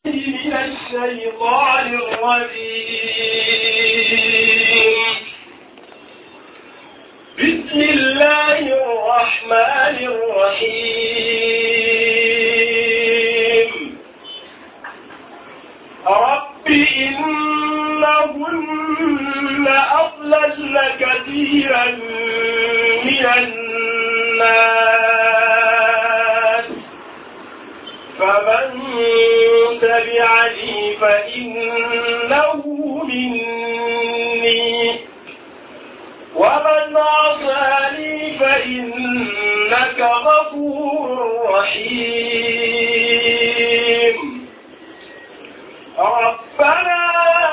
من الشيطان الرجيم بسم الله الرحمن الرحيم رب إنهن أضللن كثيرا من الناس فمن تبعني فإنه مني ومن عصاني فإنك غفور رحيم ربنا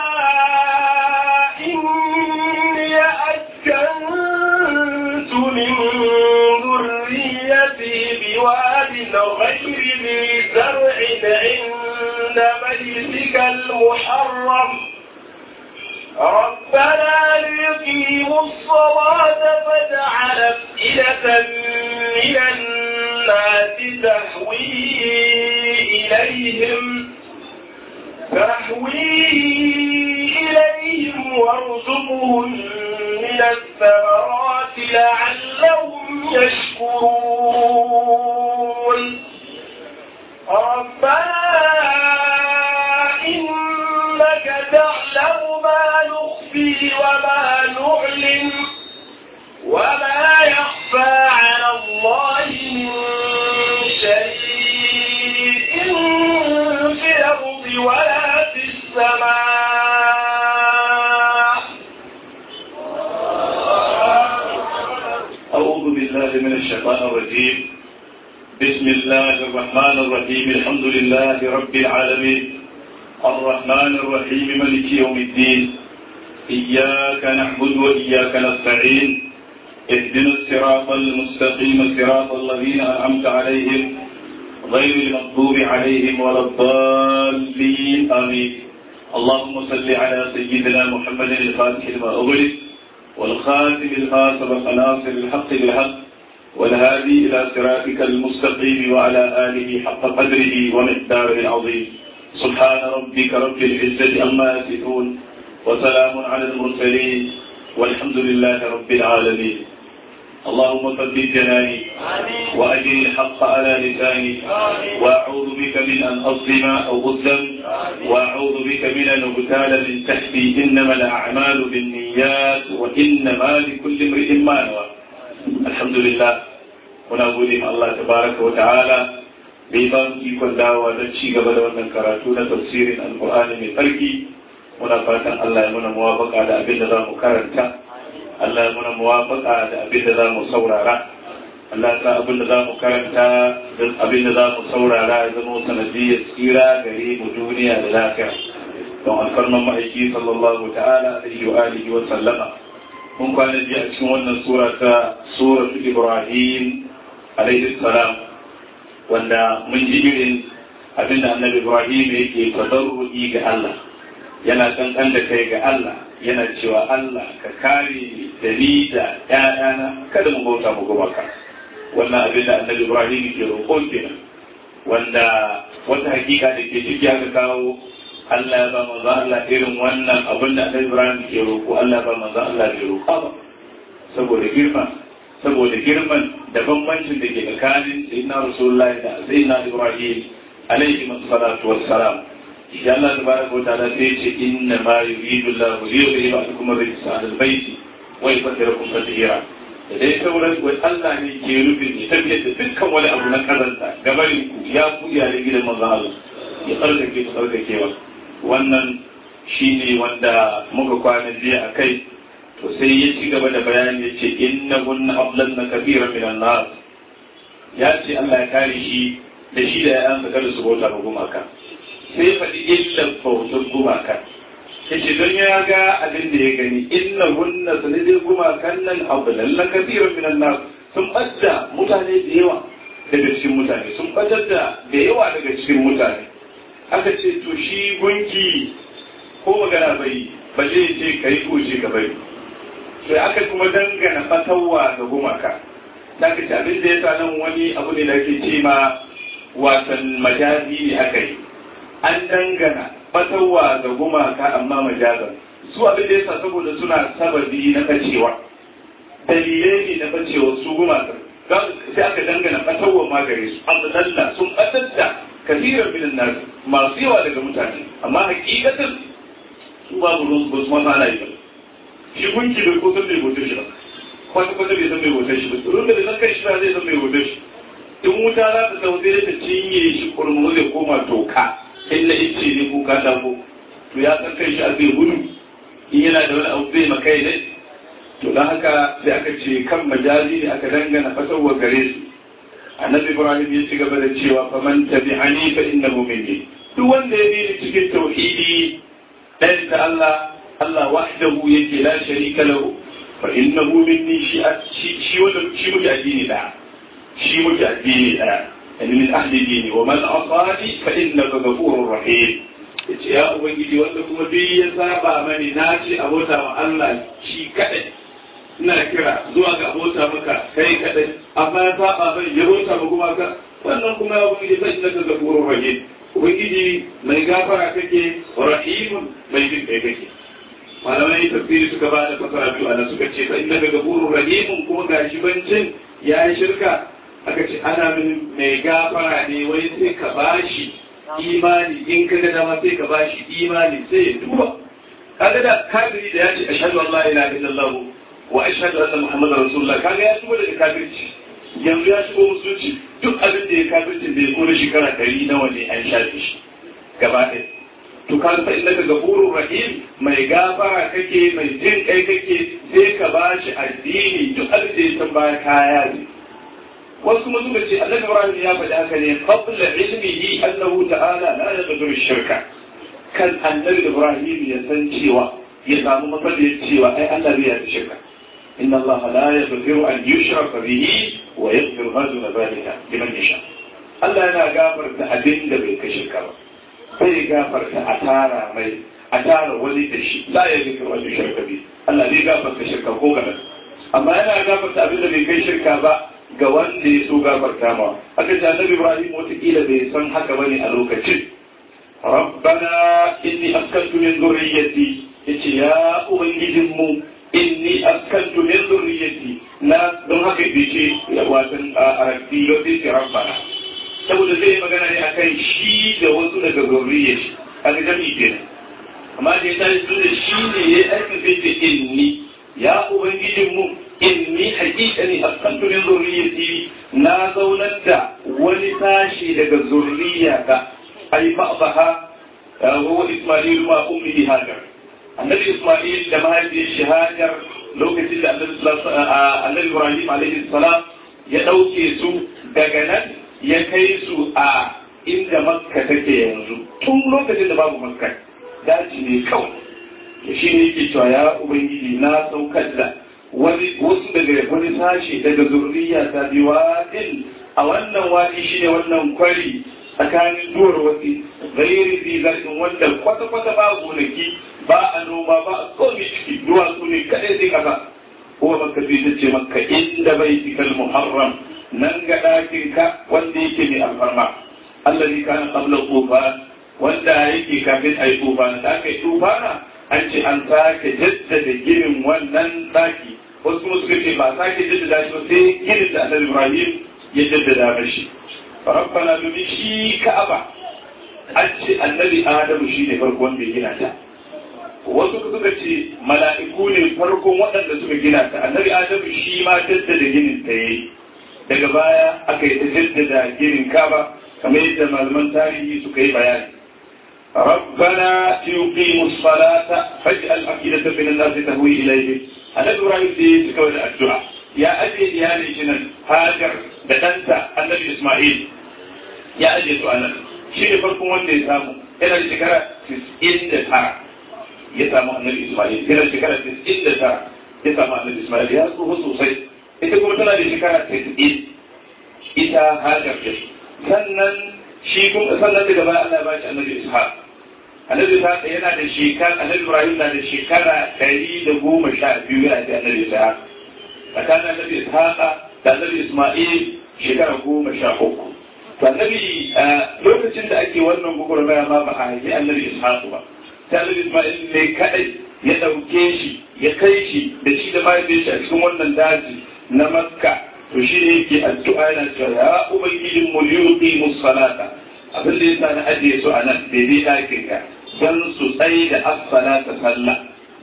إني أسكنت من ذريتي بواد غير ذي زرع عند بيتك المحرم ربنا ليقيموا الصلاة فاجعل أفئدة من الناس تهوي إليهم تهوي إليهم وارزقهم من الثمرات لعلهم يشكرون ربنا إنك تعلم ما نخفي وما نعلن وما يخفى على الله من شيء في الأرض ولا في السماء أعوذ بالله من الشيطان الرجيم بسم الله الرحمن الرحيم الحمد لله رب العالمين الرحمن الرحيم ملك يوم الدين إياك نعبد وإياك نستعين اهدنا الصراط المستقيم صراط الذين أنعمت عليهم غير المغضوب عليهم ولا الضالين آمين اللهم صل على سيدنا محمد الفاتح لما أغلق والخاتم لما سبق ناصر الحق بالحق والهادي إلى صراطك المستقيم وعلى آله حق قدره ومقداره العظيم سبحان ربك رب العزة أما يصفون وسلام على المرسلين والحمد لله رب العالمين اللهم ثبت جناني وأجل الحق على لساني وأعوذ بك من أن أظلم أو أظلم وأعوذ بك من أن أغتال من تحتي إنما الأعمال بالنيات وإنما لكل امرئ ما نوى الحمد لله muna gode ma Allah tabaraka wa ta'ala da ya ba mu ikon dawowa don ci gaba da wannan karatu na tafsirin alqur'ani mai tsarki muna fatan Allah ya muna muwafaka da abin da za mu karanta Allah ya muna muwafaka da abin da za mu saurara Allah ya sa abin da za mu karanta da abin da za mu saurara ya zama sanadiyyar tsira gare mu duniya da lafiya don alfarman ma'aiki sallallahu ta'ala alaihi wa alihi wa sallama mun kwana jiya a cikin wannan sura ta suratu Ibrahim alaihi salam wanda mun ji irin abin da annabi Ibrahim yake tadarruki ga Allah yana kankan da kai ga Allah yana cewa Allah ka kare da ni da ƴaƴana kada mu bauta mu gumaka wannan abin da annabi Ibrahim ke roƙo kenan wanda wata hakika da ke ciki aka kawo Allah ya ba manzo Allah irin wannan abin da annabi Ibrahim ke roƙo Allah ba manzo Allah bai roƙa ba saboda girma saboda girman da bambancin da ke tsakanin sayyidina Rasulullahi da sayyidina Ibrahim alaihi salatu wassalam ya Allah tabaraka wa ta'ala sai ce inna ma yuridu Allah li yudhiba ankum rijsa al-bayt wa yutahhirakum tatheera da dai sauran wai Allah ne ke rufin ya tafiyar da dukkan wani abu na kazanta gabarin ku ya ku iyalan gidan manzon Allah ya tsarkake ku tsarkakewa wannan shine wanda muka kwana jiya a kai to sai ya ci gaba da bayani ya ce inna hunna ablanna kafiran min nas ya ce Allah ya kare shi da shi da yayansa kada su bauta ga gumaka sai faɗi illan bautar gumaka yace don ya ga abin da ya gani inna hunna sanadin gumakan nan ablanna kafiran min nas sun ɓadda mutane da yawa daga cikin mutane sun ɓatar da da yawa daga cikin mutane aka ce to shi gunki ko magana bai balle ya ce ka yi ko ce ka bari sai aka kuma dangana fatawa ga gumaka da ka abin da ya sa nan wani abu ne da ake ce ma wasan majazi ne aka yi an dangana fatawa ga gumaka amma majazan su abin da yasa saboda suna sababi na kacewa dalilai ne na bacewa su gumaka sai aka dangana fatawa ma gare su abdalla sun ɓatar kasirar min nas masu yawa daga mutane amma hakikatin su babu ruwan ba su ma ana yi ba shi gunki bai ko san bai hoto shi ba kwata kwata bai san bai hoto shi ba tsoron da bai san kai shi ba zai san bai hoto shi in wuta za ta sau sai ta cinye shi kurmu zai koma toka in na ice ne ko katako to ya san kai shi a zai gudu in yana da wani abu zai makai ne to don haka sai aka ce kan majazi ne aka dangana fasarwa gare su annabi ibrahim ya ci gaba da cewa faman tabi'ani fa innahu minni duk wanda ya bi ni cikin tauhidi dan ta Allah Allah wahdahu yake la sharika lahu fa innahu minni shi shi wanda shi muke addini da shi muke addini da yani min ahli dini wa man asani fa innaka ghafurur rahim yace ya ubangiji wanda kuma duk ya saba mani na ce abota wa Allah shi kadai ina kira zuwa ga abota maka kai kadai amma ya saba bai ya bota ba kuma ka wannan kuma ya ubangiji sai da ga gurur rahim ubangiji mai gafara kake rahimun mai jin kai kake malamai tafsiri suka ba da fasara biyu ana suka ce sai daga gurur rahimun kuma gashi bancin ya yi shirka aka ce ana min mai gafara ne wai sai ka bashi imani in ka ga dama sai ka bashi imani sai ya duba kaga da kafiri da ya ce ashhadu an la ilaha illallah wa ashhadu anna muhammadar rasulullah kaga ya shigo daga kafirci yanzu ya shigo musulunci duk abin da ya kafirci da ya kore shekara ɗari nawa ne an shafe shi gaba ɗaya to ka fa innaka gafurur rahim mai gafara kake mai jin kai kake sai ka bashi addini duk abin da ya san baya kaya ne wasu kuma suka ce annabi ibrahim ya faɗi haka ne qabla ilmihi annahu ta'ala la yaghfiru shirka kan annabi ibrahim ya san cewa ya samu matsaliyar cewa ai Allah bai yarda shirka إن الله لا يغفر أن يشرك به ويغفر ما دون ذلك لمن يشاء Allah yana gafarta abin da bai kai shirka ba bai gafarta a tara mai a tara wani da shi la ya gafarta wani shirka bi Allah bai gafarta shirka ko kadan amma yana gafarta abin da bai kai shirka ba ga wanda ya so gafarta ma aka ce annabi Ibrahim wataƙila bai san haka bane a lokacin rabbana inni askantu min dhurriyyati yace ya ubangijinmu inni askantu min dhurriyyati na don haka yace watan arabi yau ce rabbana saboda zai yi magana ne akan shi da wasu daga zurriyyar shi kaga jami'i kenan amma da ya tashi su da shi ne ya aiki sai ce inni ya ubangijin mu inni haqiqani askantu min zurriyyati na zaunar da wani tashi daga zurriyata ai ba'daha wa isma'il ma ummihi hajar annabi Ismail da mahaifiyar shi Hajar lokacin da annabi Ibrahim alaihi salam ya ɗauke su daga nan ya kai su a inda Makka take yanzu tun lokacin da babu Makka daji ne kawai to shi ne yake cewa ya ubangiji na saukar da wani wasu daga wani sashi daga zurriya ta biwadin a wannan wani shine wannan kwari tsakanin duwar wasi gairi zizarkin wanda kwata-kwata ba gonaki ba a noma ba a komi ciki duwatsu ne kaɗai sai kasa ko maka fi ta ce maka inda bai tikal muharram nan ga ɗakin ka wanda yake mai alfarma Allah ne kana qabla tufan wanda yake kafin ayi tufan da aka yi tufana an ce an sake jaddada ginin wannan ɗaki wasu kuma suka ce ba sake jaddada shi ba sai ginin da Annabi Ibrahim ya jaddada mashi rabbana domin shi ka'aba an ce annabi adamu shi ne farko wanda ya gina ta wasu suka ce mala'iku ne farkon waɗanda suka gina ta annabi adamu shi ma jaddada ginin ta yayi daga baya aka yi ta jaddada ginin ka'aba kamar yadda malaman tarihi suka yi bayani ربنا يقيموا الصلاة فاجعل أفئدة من الناس تهوي إليه النبي إبراهيم دي سكوى الدعاء يا أبي يا ليشنا هاجر دتنسى النبي إسماعيل ya ajiye su a nan shi ne farkon wanda ya samu yana da shekara tis'in da tara ya samu annabi ismail yana da shekara tis'in da tara ya samu annabi ismail ya tsoho sosai ita kuma tana da shekara tis'in ita hajar ce sannan shi kuma sannan daga baya Allah ya ba shi annabi ishaq annabi ishaq yana da shekara annabi ibrahim na da shekara ɗari da goma sha biyu yana da annabi ishaq tsakanin annabi ishaq da annabi ismail shekara goma sha uku annabi lokacin da ake wannan gugurmaya ma ba a haifi annabi ishaqu ba sai annabi isma'il ne kadai ya dauke shi ya kai shi da shi da mahaifin shi a cikin wannan daji na makka to shi ne yake addu'a yana cewa ya ubangijin mu yuqi musallata abin da yasa na ajiye su a nan daidai ɗakin ka don su tsaye da as-salata sallah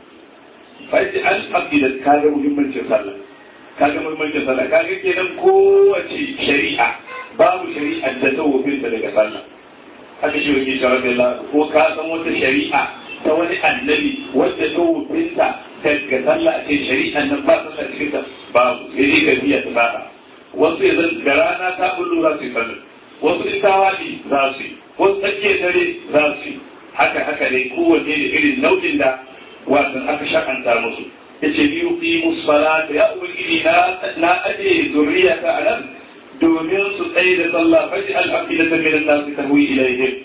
faji an abida kaga muhimmancin sallah kaga muhimmancin sallah kaga kenan kowace shari'a babu shari'a da ta wofinta daga sallah haka shi wani sharafi ko ka san wata shari'a ta wani annabi wadda ta wofinta daga sallah a ce shari'a nan ba sallah cikin ta babu sai dai gabiya ta saba wasu ya zan da rana ta bullo za su yi sallah wasu in ta waɗi za su yi wasu tsakiyar dare za su yi haka haka ne kowanne da irin nau'in da wasan aka shakanta musu yace bi yuqimu salata ya ubangiji na na aje zuriya ta anan domin su tsaye da sallah faji al-afidata min an-nas tahwi ilayhim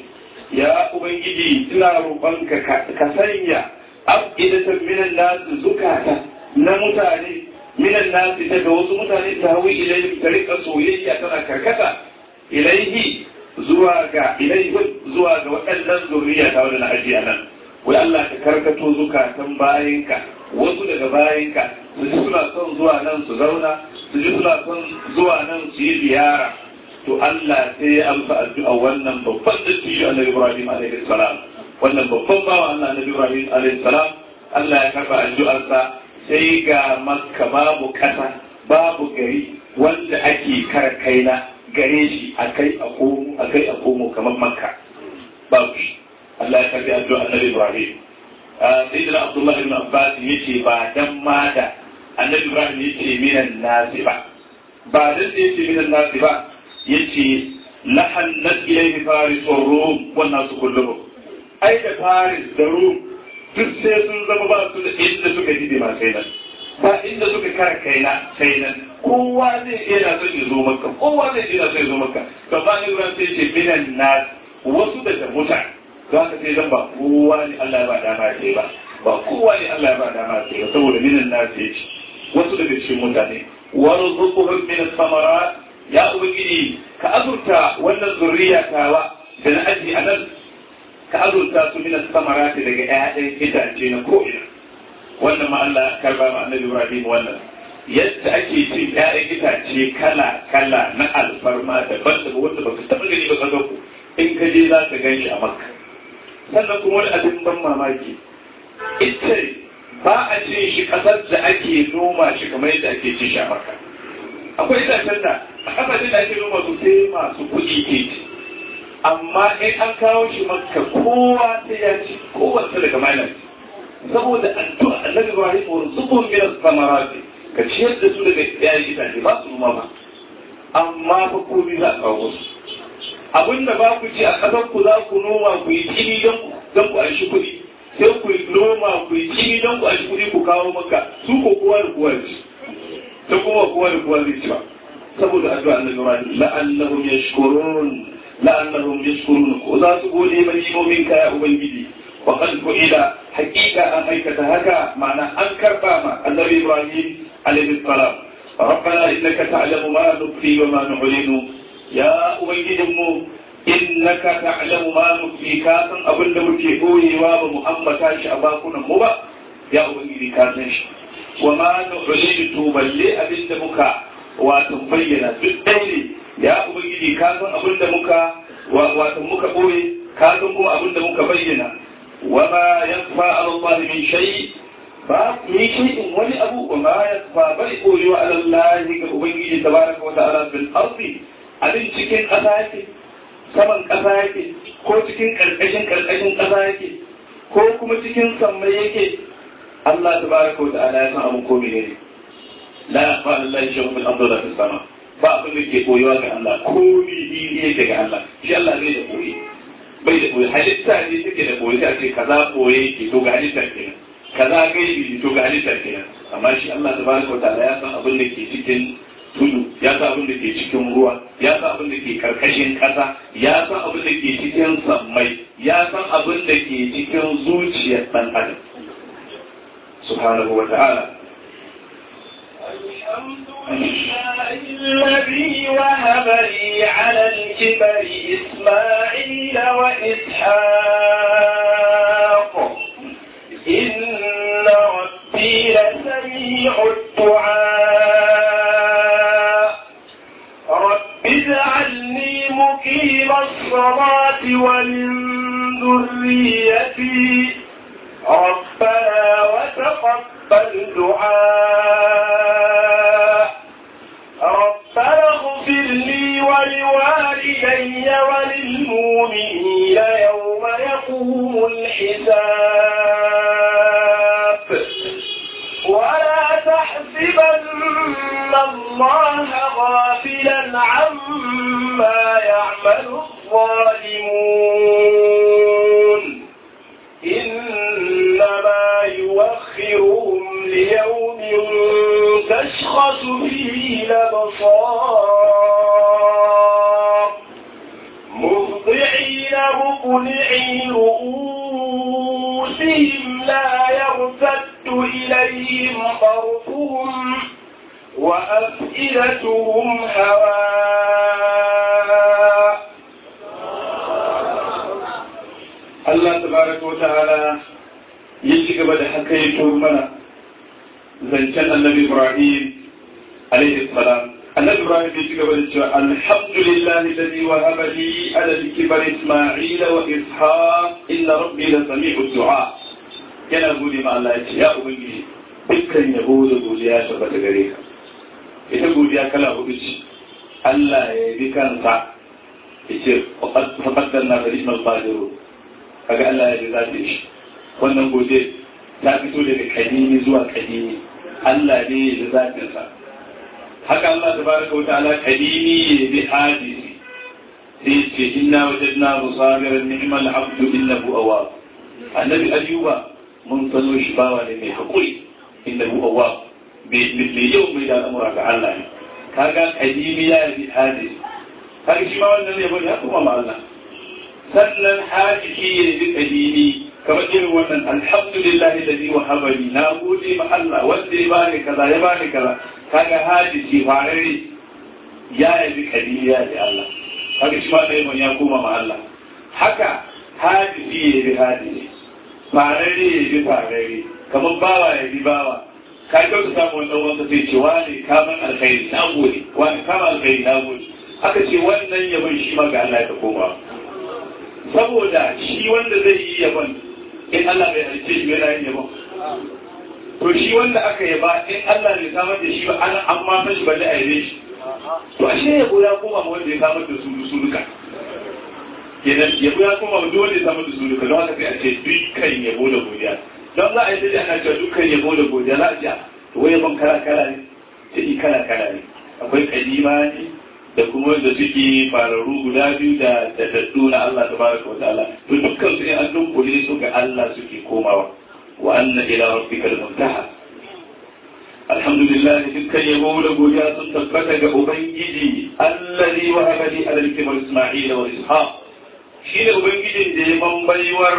ya ubangiji ina roƙonka ka sanya afidatan min an-nas zukata na mutane min an-nas daga wasu mutane tahwi ilayhim ta rika soyayya tana karkata ilaihi zuwa ga ilaihi zuwa ga waɗannan zuriya ta wadda na ajiye a nan wai Allah ka karkato zukatan bayinka wasu daga bayinka su ji suna son zuwa nan su zauna su ji suna son zuwa nan su yi ziyara to Allah sai ya amsa addu'a wannan babban dattijo annabi Ibrahim alaihi salam wannan babban bawa Allah annabi Ibrahim alaihi salam Allah ya karba addu'arsa sai ga Makka babu kasa babu gari wanda ake kara kaina gare shi akai a komo akai a komo kamar Makka babu shi Allah ya karbi addu'a Annabi Ibrahim. Sayyidina Abdullah ibn Abbas yace ba dan ma da Annabi Ibrahim yace minan nasi ba. Ba dan da yace minan nasi ba yace lahannat ilayhi faris wa rum wan nasu kulluhum. Ai da faris da rum duk sai sun zama ba su da inda suka ji ma sai nan. Ba inda suka kara kaina sai nan. Kowa zai iya son ya zo maka, kowa zai iya son ya zo maka. Gaba Ibrahim sai ce minan nasi wasu daga mutane. za ka sai zan ba kowa ne Allah ya ba dama ce ba ba kowa ne Allah ya ba dama ce ba saboda minan na ce wasu daga cikin mutane warzuquhum min as-samarat ya ubangiji ka azurta wannan zuriya tawa da na aji a nan ka azurta su min as-samarat daga ƴaƴan itace na ko'ina wannan ma Allah ya karba ma annabi Ibrahim wannan yadda ake cin ƴaƴan itace kala kala na alfarma daban-daban wanda baka taɓa gani ba ka ku in ka je za ka gan shi a makka sannan kuma wani abin ban mamaki ita ba a cin shi kasar da ake noma shi kamar yadda ake cin shi a maka akwai itacen da a kasashen da ake noma su sai masu kuɗi ke ci amma in an kawo shi maka kowa sai ya ci kowace daga malam saboda addu'a annabi Ibrahim wa zubun min samarati ka ciyar da su daga yayin itace ba su noma ba amma fa komai za a kawo su abin da ba ku ci a ƙasar ku za ku noma ku yi kini don ku aishi kuɗi sai ku noma ku yi kini don ku aishi kuɗi ku kawo maka su ko kowa da kowa ci ta kuma kowa da kowa zai ci ba saboda addu'a annabi Ibrahim la'annahum yashkurun la'annahum yashkurun ko za su gode ba nimomin ka ya ubangiji wa qad ila haqiqa an aikata haka ma'ana an karba ma annabi Ibrahim alaihi salam ربنا إنك تعلم ما نخفي وما نعلن ya ubangijinmu innaka ta'lamu ma nufi ka san abin da muke koyewa ba mu ambata shi a bakunan mu ba ya ubangiji ka san shi wa ma nu'linu to balle abin da muka wato bayyana duk dai ne ya ubangiji ka san abin da muka wato muka koye ka san kuma abin da muka bayyana wa ma yakfa ala Allah min shay ba ni shay'in wani abu wa ma yakfa bai koyewa ala Allah ga ubangiji tabaraka wa ta'ala bil ardi abin cikin ƙasa yake saman ƙasa yake ko cikin ƙarƙashin ƙarƙashin ƙasa yake ko kuma cikin sammai yake Allah ta baraka wa ta'ala ya san abin ko mene ne la yaqfa lillahi shay'un fil ardi wala fis sama ba abin da ke koyuwa ga Allah ko ni yake ga Allah shi Allah bai da koyi bai da koyi halitta ne take da koyi sai a ce kaza koye ke to ga halitta kenan kaza gaibi to ga halitta kenan amma shi Allah ta baraka wa ta'ala ya san abin da ke cikin tudu ya sa abin da ke cikin ruwa ya sa abin da ke karkashin ƙasa ya san abin da ke cikin sammai ya san abin da ke cikin zuciyar ɗan adam subhanahu wa ta'ala الحمد لله الذي وهب لي على الكبر إسماعيل وإسحاق إن ربي لسميع الدعاء رب اجعلني مقيم الصلاة ومن ذريتي ربنا وتقبل دعاء ربنا اغفر لي ولوالدي وللمؤمنين يوم يقوم الحساب ولا تحسبن الله غافلا عما يعمل الظالمون إنما يوخرهم ليوم تشخص فيه الأبصار مهطعين مقنعي رؤوسهم لا يرتد إليهم طرفهم وأفئدتهم هواء Allah tabaraka wa ta'ala ya ci gaba da haka ya mana zancen annabi Ibrahim alaihi salam annabi Ibrahim ya ci gaba da cewa alhamdulillah alladhi wahaba li ala al-kibar Isma'ila wa Ishaq inna rabbi la sami'u du'a yana gode ma Allah ya ce ya ubangiji dukkan yabo da godiya tabbata gare ka ita godiya kala hudu ce Allah ya yi kansa ya ce faqaddarna fi ismal qadirun kaga Allah ya ji zafi shi wannan gode ta fito daga kadimi zuwa kadimi Allah ne ya ji zafin sa haka Allah tabaraka wa ta'ala kadimi ya bi hadisi sai ce inna wajadna musabiran ni'mal abdu innahu awwab annabi ayyuba mun sano shi bawa ne mai hakuri innahu awwab bai yau mai da al'amura ga Allah ne kaga kadimi ya bi hadisi kaga shi ma wannan ne bane ya kuma ma Allah sannan hadisi ya bi kadini kamar irin wannan alhamdulillah alladhi wahaba li na gode ma Allah wanda ya bani kaza ya bani kaza kaga hadisi farare ya yi kadini ya bi Allah kaga shi ma dai ya koma ma Allah haka hadisi ya bi hadisi farare ya bi farare kamar bawa ya bi bawa ka ga ka samu wannan wanda zai ce wani kaman alkhairi na gode wani kaman alkhairi na gode aka ce wannan yabon shi ma ga Allah ya koma saboda shi wanda zai yi yabon in Allah bai halice shi yana yin yabon to shi wanda aka yaba in Allah bai samar da shi ba an amma san shi balle a yabe shi to ashe yabo ya koma ma wanda ya samar da su su duka kenan yabo ya koma ma duk wanda ya samar da su duka don haka sai a ce dukkan yabo da godiya don za a yi da ana cewa dukkan yabo da godiya za a ce to wai yabon kala kala ne sai kala kala ne akwai kadima ne da kuma da suke fararru guda biyu da daddu na Allah tabaraka wa ta'ala to dukkan su ne an dunkule su ga Allah suke komawa wa anna ila rabbika al-muntaha alhamdulillah dukkan yabo da godiya sun tabbata ga ubangiji allazi wa habali ala al-kibar isma'ila wa ishaq shi ne ubangijin da ya bambaiwar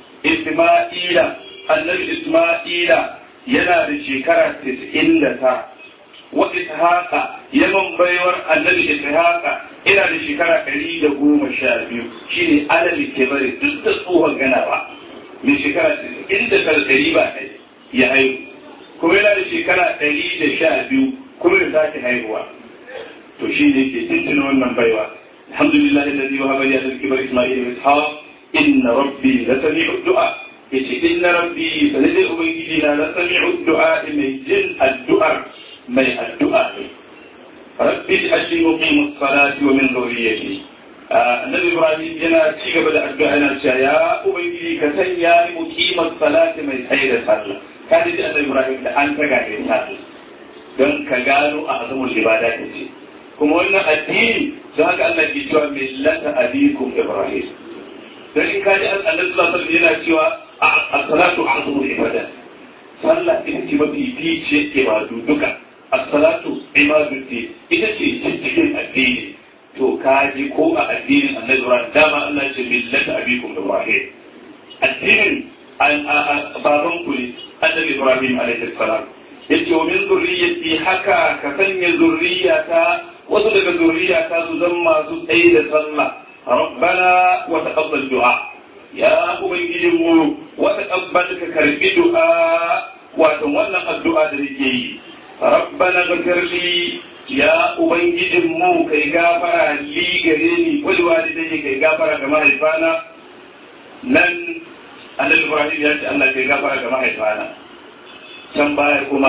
isma'ila annabi isma'ila yana da shekara 99 wa ishaqa yaman baiwar annabi ishaqa ina da shekara ɗari da goma sha biyu shine alal kibari duk da tsohon gana ba mai shekara inda ɗari ba ɗai ya haihu kuma yana da shekara ɗari da sha biyu kuma da sake haihuwa to shi ne ke tuntuna wannan baiwa alhamdulillah alladhi wa habali alal kibar isma'il wa ishaq inna rabbi la sami'u du'a yace inna rabbi sanadai ubangiji na la sami'u du'a mai jin addu'ar mai addu'a ne rabbi ajli muqim as-salati wa min dhurriyyati annabi ibrahim yana ci gaba da addu'a yana cewa ya ubangiji ka sanya ni muqim as-salati mai tsaye da sallah ka ji annabi ibrahim da an taga da sallah don ka gano a azumul ibada ce kuma wannan addini don haka Allah ke cewa millata abikum ibrahim dan in ka ji annabi sallallahu alaihi wasallam yana cewa as-salatu azumul ibada sallah ita ce mafi fice ibadu duka as-salatu ibadati ita ce cikin addini to kaji ko a addinin annabi Ibrahim dama Allah ce millata abikum Ibrahim addinin baban ku ne annabi Ibrahim alaihi salam yace wa min zurriyyati haka ka sanya zurriyata wasu daga zurriyata su zama masu tsaye da sallah rabbana wa taqabbal du'a ya ubangijin mu wa taqabbal ka karbi du'a wato wannan addu'a da nake yi rabbana ghfir li ya ubangijin mu kai gafara li gare ni wal walidai kai gafara ga mahaifana nan annabi ibrahim ya ce Allah kai gafara ga mahaifana can baya kuma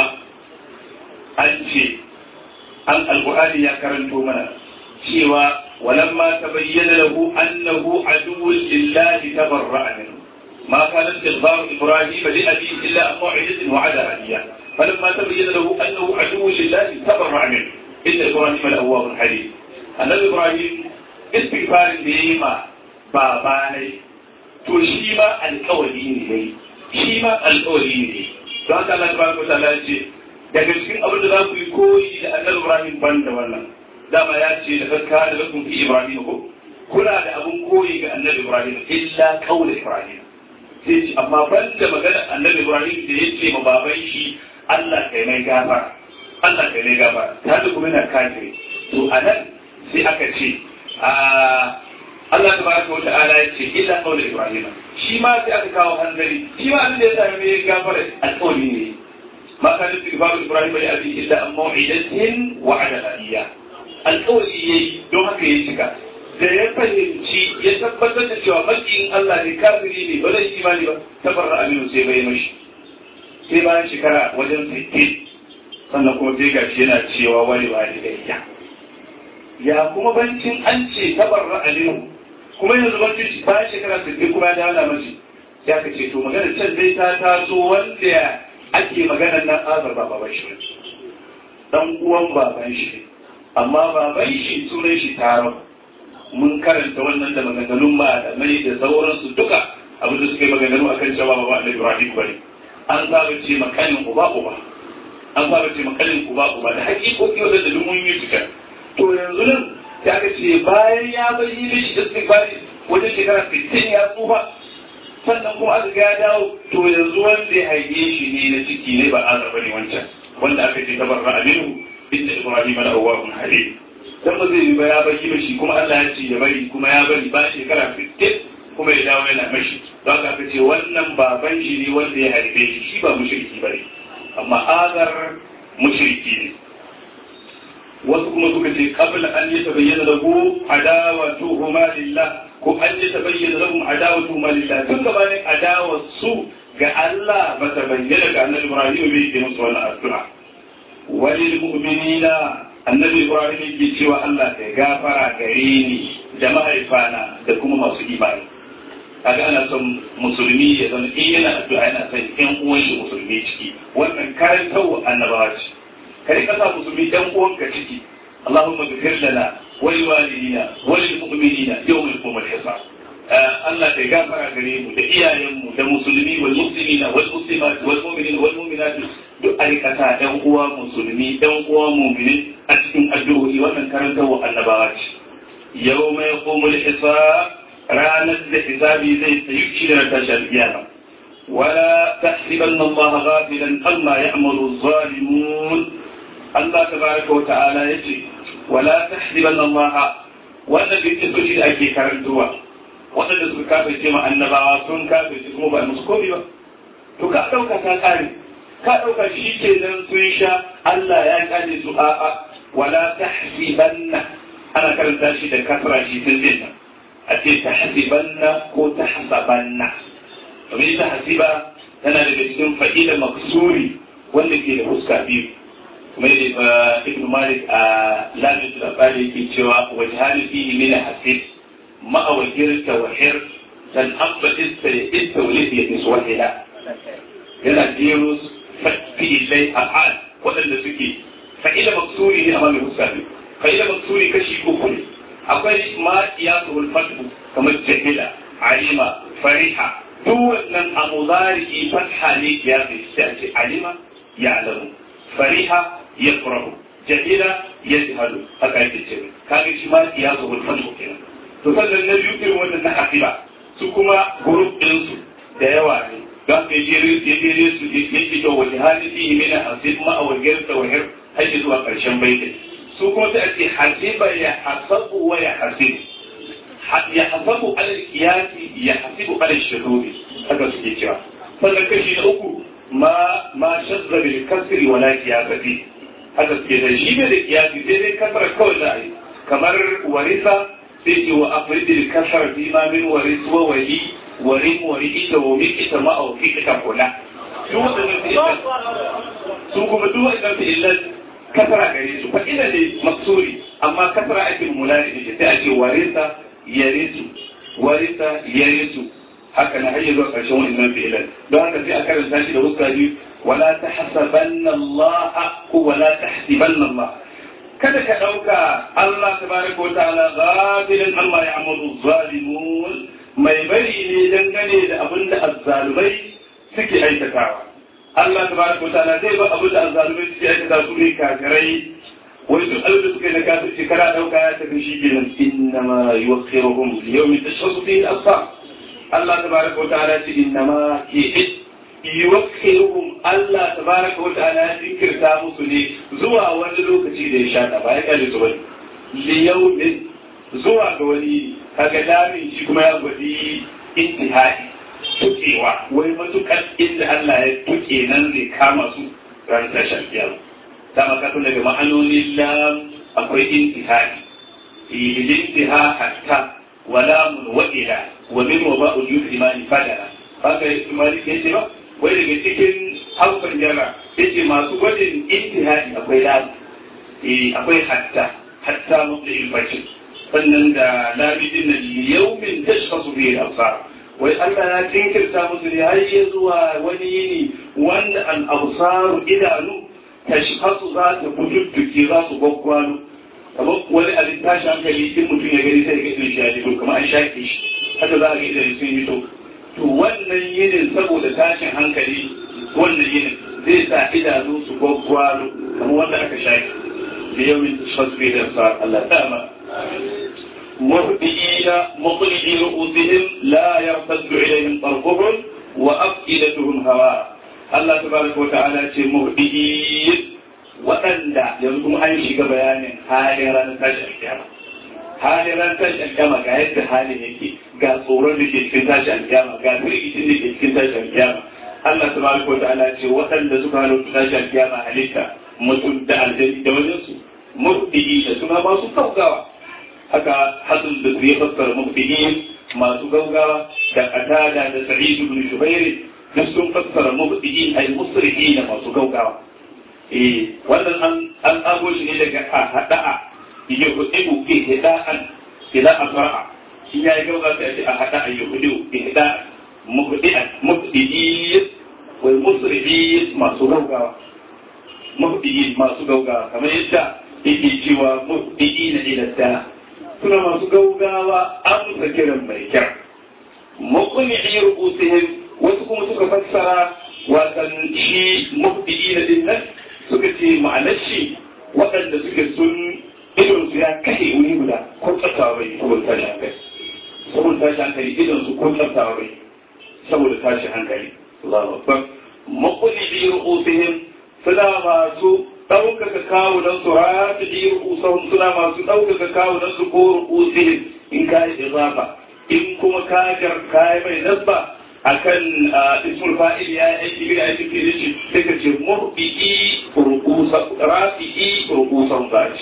an ce an alƙur'ani ya karanto mana cewa walamma tabayyana lahu annahu aduwwun lillahi tabarra'a minhu ما كان استغفار ابراهيم لابيه الا عن موعده وعدها اياه فلما تبين له انه عدو لله تبرع منه ان ابراهيم لاواب حليم النبي ابراهيم استغفار بيما باباني to shi ma alkawari ne yayi shi ma alkawari ne don haka Allah tabaraka wa ta'ala ce daga cikin abin da za ku yi koyi da annabi Ibrahim ban da wannan dama ya ce da zakka da lakum fi Ibrahim ko kuna da abun koyi ga annabi Ibrahim illa qaul Ibrahim sai ce amma ban da magana annabi Ibrahim da ya ce ma baban shi Allah kai mai gafara Allah kai mai gafara ta da kuma yana kafiri to anan sai aka ce a Allah tabaraka wa ta'ala ya ce illa qaul Ibrahim shi ma sai aka kawo hanzari shi ma abin da ya sami mai gafara alƙawari ne ما كان استغفار ابراهيم لابيه الا عن موعده وعدها اياه القول yayi don haka ya cika da ya fahimci ya tabbatar da cewa makiyin Allah ne kafiri ne ba zai imani ba tabarra aminu sai bai mashi sai bayan shekara wajen 60 sannan kuma sai gashi yana cewa wani ba da gayya ya kuma bancin an ce tabarra aminu kuma yanzu bancin bayan shekara 60 kuma ya dawo mashi ya ka ce to magana can dai ta taso wanda ake maganar nan azar ba baban shi dan uwan baban shi amma baban shi sunan shi taron mun karanta wannan da maganganun malamai da sauransu duka abin da suka yi maganganu akan cewa baba da Ibrahim bane an saba ce makanin uba uba an saba ce makanin uba uba da hakikoki wanda da mun yi tuka to yanzu nan ya ka ce bayan ya bayyana mishi istighfari wajen shekara 60 ya tsufa sannan kuma aka ga ya dawo to yanzu wanda ya haife shi ne na ciki ne ba azar bane wancan wanda aka ce tabarra aminu inda ibrahim la awwahun halim dan ba zai yi ba ya bari ba shi kuma Allah ya ce ya bari kuma ya bari ba shekara 50 kuma ya dawo yana mashi don haka aka ce wannan baban shi ne wanda ya haife shi shi ba mushriki bane amma azar mushriki ne wasu kuma suka ce qabla an yatabayyana lahu adawatuhuma lillah ko an yatabayyana lahum adawatuhuma lillah tun gabanin adawar su ga Allah ba ta bayyana ga annabi Ibrahim bai yi musu wannan addu'a walil mu'minina annabi Ibrahim yake cewa Allah ya gafara gare ni da mahaifana da kuma masu imani kaga ana son musulmi ya zama in yana addu'a yana son ƴan uwan shi musulmi ciki wannan karantarwa annabawa ce kai ka sa musulmi ɗan uwanka ciki اللهم اغفر لنا ولوالدينا وللمؤمنين يوم يقوم الحساب Allah ta gafara gare mu da iyayenmu da musulmi wal muslimina wal muslimat wal mu'minina wal mu'minat duk aikata ɗan uwa musulmi ɗan uwa mu'mini a cikin addu'o'i wannan karantarwa annabawa ce yau mai qumul hisab ranar da hisabi zai tsayu shi da tashar kiyama wala tahsibanna Allah ghafilan amma ya'malu adh-dhalimun Allah tabaraka wa ta'ala yace wala tahsibanna Allah wannan dukkan su shi da ake karantarwa waɗanda suka kafirce ma annabawa sun kafirce kuma ba musu komai ba to ka ɗauka ta ƙare ka ɗauka shi ke nan sun sha Allah ya ƙare su a'a wala tahsibanna ana karanta shi da kasra shi tun zai a ce tahsibanna ko tahsabanna domin ita hasiba tana daga cikin fa'ila maksuri wanda ke da fuska biyu kuma da ibn malik a lamin da bari yake cewa wajhali fihi min hasib ma'a wajirta wa hir dan abba ista ya ista wa lihi ya iswahila yana jero fi'ilai af'al waɗanda suke fa'ila maksuri ne amma mai fuska biyu fa'ila maksuri kashi uku ne akwai ma iyasuhul fathu kamar jahila alima fariha duk wannan a muzari fatha ne ya fi sai a ce alima ya alamu fariha ya furahu jahila ya jihalu haka yake ce kaga shi ma ya zo hulfan ko kenan to sannan na biyu irin wannan na hasiba su kuma group din su da yawa ne don ka ji kere ya kere su ya ce to wani hali fihi min hasib ma aw girta wa hir har zuwa karshen baitin su kuma sai a ce hasiba ya hasabu wa ya hasib ya hasabu ala qiyasi ya hasibu ala shuhudi haka suke cewa sannan kashi na uku ma ma shazza bil kasri wa la qiyasati haka suke da shi ne da qiyasi sai dai kasara kawai za a yi kamar warisa sai ce wa afridil kasar fi ma min waris wa wali warin wari ita wa mi ita ma au fi ita kula su wadannan fi'ilan su kuma duk wadannan fi'ilan kasara gare su fa ina ne maksuri amma kasara ake mulari ne sai ake warisa yarisu warisa yarisu haka na hanyar zuwa ƙarshen wannan fi'ilan don haka sai a karanta shi da huska biyu wala tahsabanna Allah ko wala tahsibanna Allah kada ka ɗauka Allah tabaraka wa ta'ala ghafilan amma ya'malu zalimun mai bari ne dangane da abin da azzalumai suke aikatawa Allah tabaraka wa ta'ala zai ba abin da azzalumai suke aikata su ne kafirai wai duk abin da suka yi na kafirci kana ɗauka ya tafi shi kenan innama yuwakhiruhum li yawmin tashkhasu fihi al-absar Allah tabaraka wa ta'ala ce innama ke yuwakhiruhum Allah tabaraka wa ta'ala ya jinkirta musu ne zuwa wani lokaci da ya shata ba ya kalle su bane li yawmin zuwa ga wani kaga damin shi kuma ya gwadi intihai tukewa wai matukar inda Allah ya tuke nan zai kama su ran tashar kiyama dama ka tun daga ma'anonin lam akwai intihai ilintiha hatta wala mun wa ila wa min wa ba'u imani fadala haka imani ke ce ba wai daga cikin harfin jara yace masu gwajin intihadi akwai lamu akwai hatta hatta mutu ilbacin sannan da labidin nan yaumin tashkhasu bihi al-absar wai Allah ya jinkirta musu ne har ya zuwa wani yini wanda al-absar idanu tashkhasu za ta kududduke za su gwaggwalo kamar wani abin tashi hankali in mutum ya gani sai ga irin shi ya fito kamar an shaƙe shi haka za a ga idan sun fito to wannan yinin saboda tashin hankali wannan yinin zai sa idanu su gwaggwalo kamar wanda aka shaƙe da yawmin tasfasfi da sa Allah ta'ala مهدئين مقلعي رؤوسهم لا يرتد إليهم طرفهم وأفئدتهم هواء الله تبارك وتعالى مهدئين waɗanda yanzu kuma an shiga bayanin halin ranar tashin alkiyama halin ranar tashin alkiyama ga yadda halin yake ga tsoron da ke cikin tashin alkiyama ga firgicin da ke cikin tashin alkiyama Allah tabaraka wa ta'ala ce waɗanda suka halarta tashin alkiyama halitta mutum da aljani da wajen su murdi'i da suna masu gaugawa haka hasan da su ya fassara murdi'i masu gaugawa da qatada da sa'id ibn shubair duk sun fassara murdi'i ay musri'i da masu gaugawa eh wannan an an ago shi ne daga ahada'a ya hudu ke hida'an ila asra'a shi ya yi gauga sai a hada'a ya hudu ihda'an mubdi'an mubdi'i wai musri'i masu gaugawa mubdi'i masu gaugawa kamar yadda yake cewa mubdi'i na ila da suna masu gaugawa amsa kiran mai kyau muqni'i ru'usihim wasu kuma suka fassara watan shi mubdi'i na dinnan suka ce ma'anar shi waɗanda suke sun idon su ya kashe wuri guda ko tsaftawa bai saboda tashi hankali saboda tashi hankali idon su ko tsaftawa bai saboda tashi hankali Allahu akbar maquli bi ru'usihim suna masu ɗaukaka kawunan su rafi bi ru'usahum suna masu ɗaukaka kawunan su ko ru'usihim in ka yi izafa in kuma ka gar kai mai nasba akan ismul fa'il ya yi aiki bi aiki fi shi sai ka ce murbi'i rukusa rafi'i rukusan zaci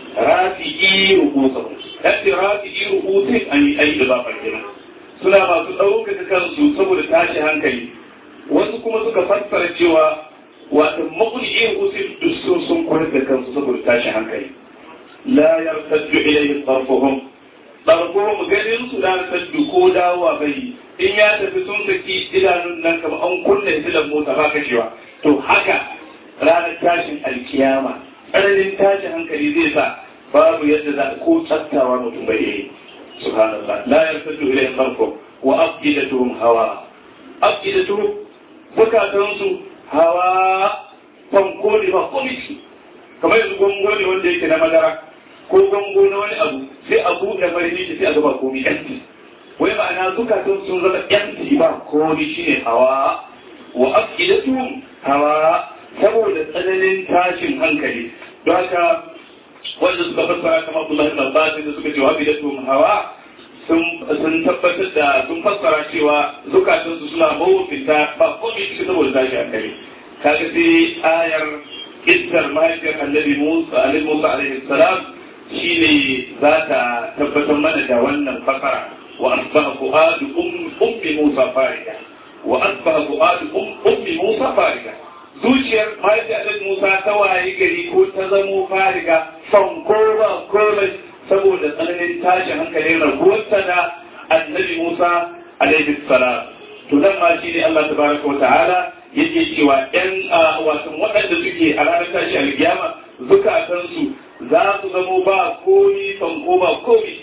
rafi'i rukusan yadda rafi'i rukusin an yi aiki da ba kenan suna masu ɗaukaka kansu saboda tashi hankali wasu kuma suka fassara cewa wato maƙuli rukusin duk sun sun kwarar da kansu saboda tashi hankali la yartaddu ilayhi tarfuhum tarfuhum ganin su da yartaddu ko dawowa bai in ya tafi sun saki idanun nan kamar an kunna filan mota ba kashewa to haka ranar tashin alkiyama tsananin tashin hankali zai sa babu yadda za ko tsattawa mutum bai yi subhanallah la yartaddu ilayhi khalqu wa afidatuhum hawa afidatuhum bukatansu hawa fanko ne ba komai kamar yanzu gongo ne wanda yake na madara ko gongo na wani abu sai a buɗe marini sai a gaba komai yanki wai ma'ana zukatun sun zama yanci ba komai shine hawa wa afidatuhum hawa saboda tsananin tashin hankali don haka wanda suka fassara kamar Abdullah ibn Abbas da suka ce wa afidatuhum hawa sun tabbatar da sun fassara cewa zukatansu suna mawufinta ba komai cikin saboda tashi hankali kaga sai ayar iskar mahaifiyar annabi Musa alaihi Musa alaihi salam shine za ta tabbatar mana da wannan fasara wa asbaha fuadu ummi Musa farida wa asbaha fuadu ummi Musa farida zuciyar mahaifiyar annabi Musa ta waye gari ko ta zamo fariga fanko ba komai saboda tsananin tashin hankalin raguwarsa da annabi Musa alaihi salam to nan ma shine Allah tabaraka wa ta'ala yake cewa ‘yan wasan waɗanda suke a ranar tashi alkiyama zukatansu za su zamo ba komi fanko ba komi.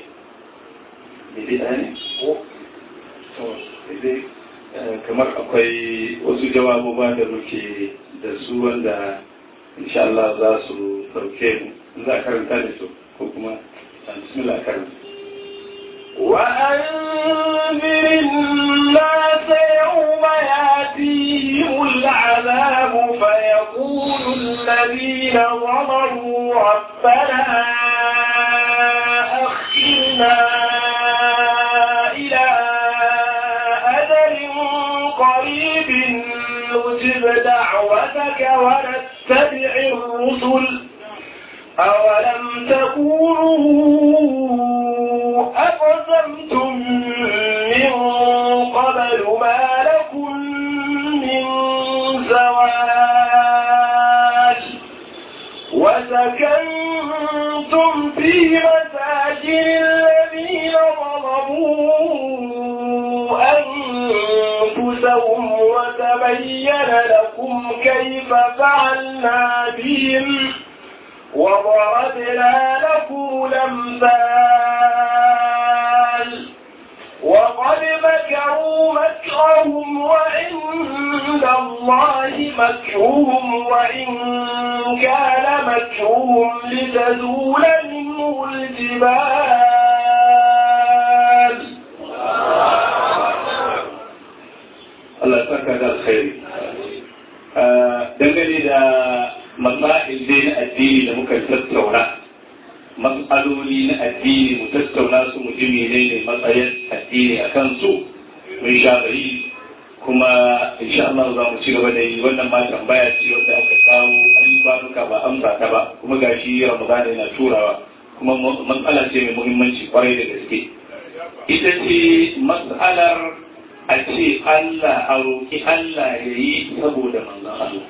kamar akwai wasu jawabu ba da muke da su wanda insha Allah za su ɗauke mu za a karanta da su ko kuma bismillah karanta وأنذر الناس يوم يأتيهم العذاب فيقول الذين ظلموا ربنا أخرنا إلى أجل قريب نجب دعوتك ونتبع الرسل أولم تكونوا أقسمتم من قبل ما لكم من زوال وسكنتم في مساجد الذين ظلموا أنفسهم وتبين لكم كيف فعلنا بهم وضربنا لكم الأمثال وقد مكروا مكرهم وعند الله مكرهم وإن كان مكرهم لتزول منه الجبال Allah saka da alkhairi dangane da masail dai na addini da muka tattauna matsaloli na addini mu tattauna su mu ji menene matsayin addini a kansu mun sha bari kuma insha Allah za mu ci gaba da yi wannan ma tambaya ce wanda aka kawo ayyuka ba amsa ta ba kuma gashi Ramadan yana turawa kuma matsala ce mai muhimmanci kwarai da gaske ita ce matsalar a ce Allah a roƙi Allah ya yi saboda manzon Allah.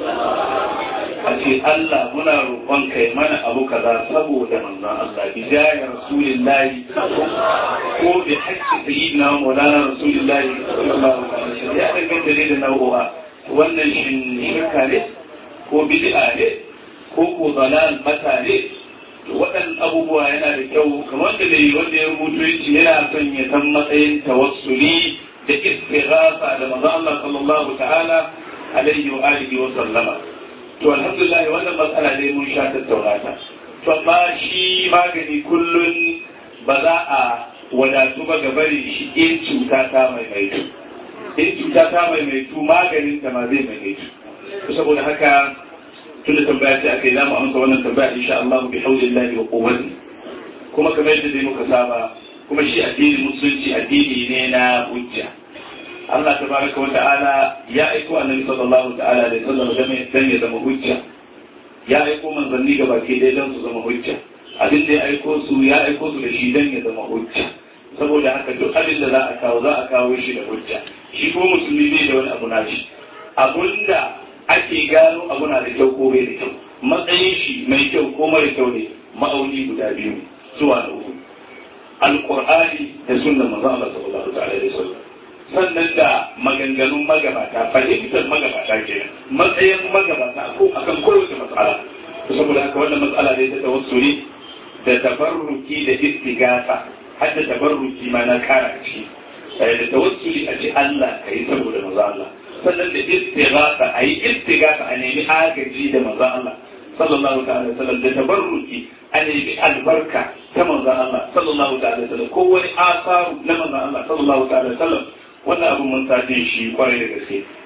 A ce Allah muna roƙon kai mana abu kaza saboda manzon Allah bi jaya rasulillahi ko bi haƙƙi sayyidina maulana rasulillahi sallallahu alaihi wasallam ya danganta ne da nau'o'a wannan shin shirka ne ko bid'a ne ko ko dalal mata ne waɗannan abubuwa yana da kyau kamar da dai wanda ya rubuto yace yana son ya san matsayin tawassuli da istighatha da manzo Allah sallallahu ta'ala alaihi wa alihi wa sallama to alhamdulillah wannan matsala dai mun sha tattauna ta to amma shi magani kullun ba za a wadatu ba ga bari shi in cuta ta maimaitu in cuta ta maimaitu maganin ta ma zai maimaitu saboda haka tun da tambaya ce aka yi zamu amsa wannan tambaya insha Allah bi haulillahi wa quwwati kuma kamar yadda dai muka saba kuma shi addini musulunci addini ne na hujja Allah tabaraka wa ta'ala ya aiko annabi sallallahu ta'ala da sallam dan ya zama hujja ya aiko manzanni ga baki dai dan su zama hujja abin da ya aiko su ya aiko su da shi dan ya zama hujja saboda haka duk abin da za a kawo za a kawo shi da hujja shi ko musulmi bai da wani abu na shi abunda ake gano abu na da kyau ko bai da kyau matsayin shi mai kyau ko mara kyau ne ma'auni guda biyu zuwa na uku alqur'ani da sunnar manzo Allah sallallahu alaihi wasallam sannan da maganganun magabata fahimtar magabata kenan matsayin magabata ko akan kowace matsala saboda haka wannan matsala ne ta tawassuli da tabarruki da istigasa har da tabarruki ma na kara ci da tawassuli a ce Allah kai saboda manzo Allah sannan da istigasa a yi istigasa a nemi agaji da manzo Allah sallallahu ta'ala sallam da tabarruki a nemi albarka ta manzo Allah sallallahu ta'ala sallam ko wani asaru na manzo Allah sallallahu ta'ala sallam wannan abin mun sace shi kwarai da gaske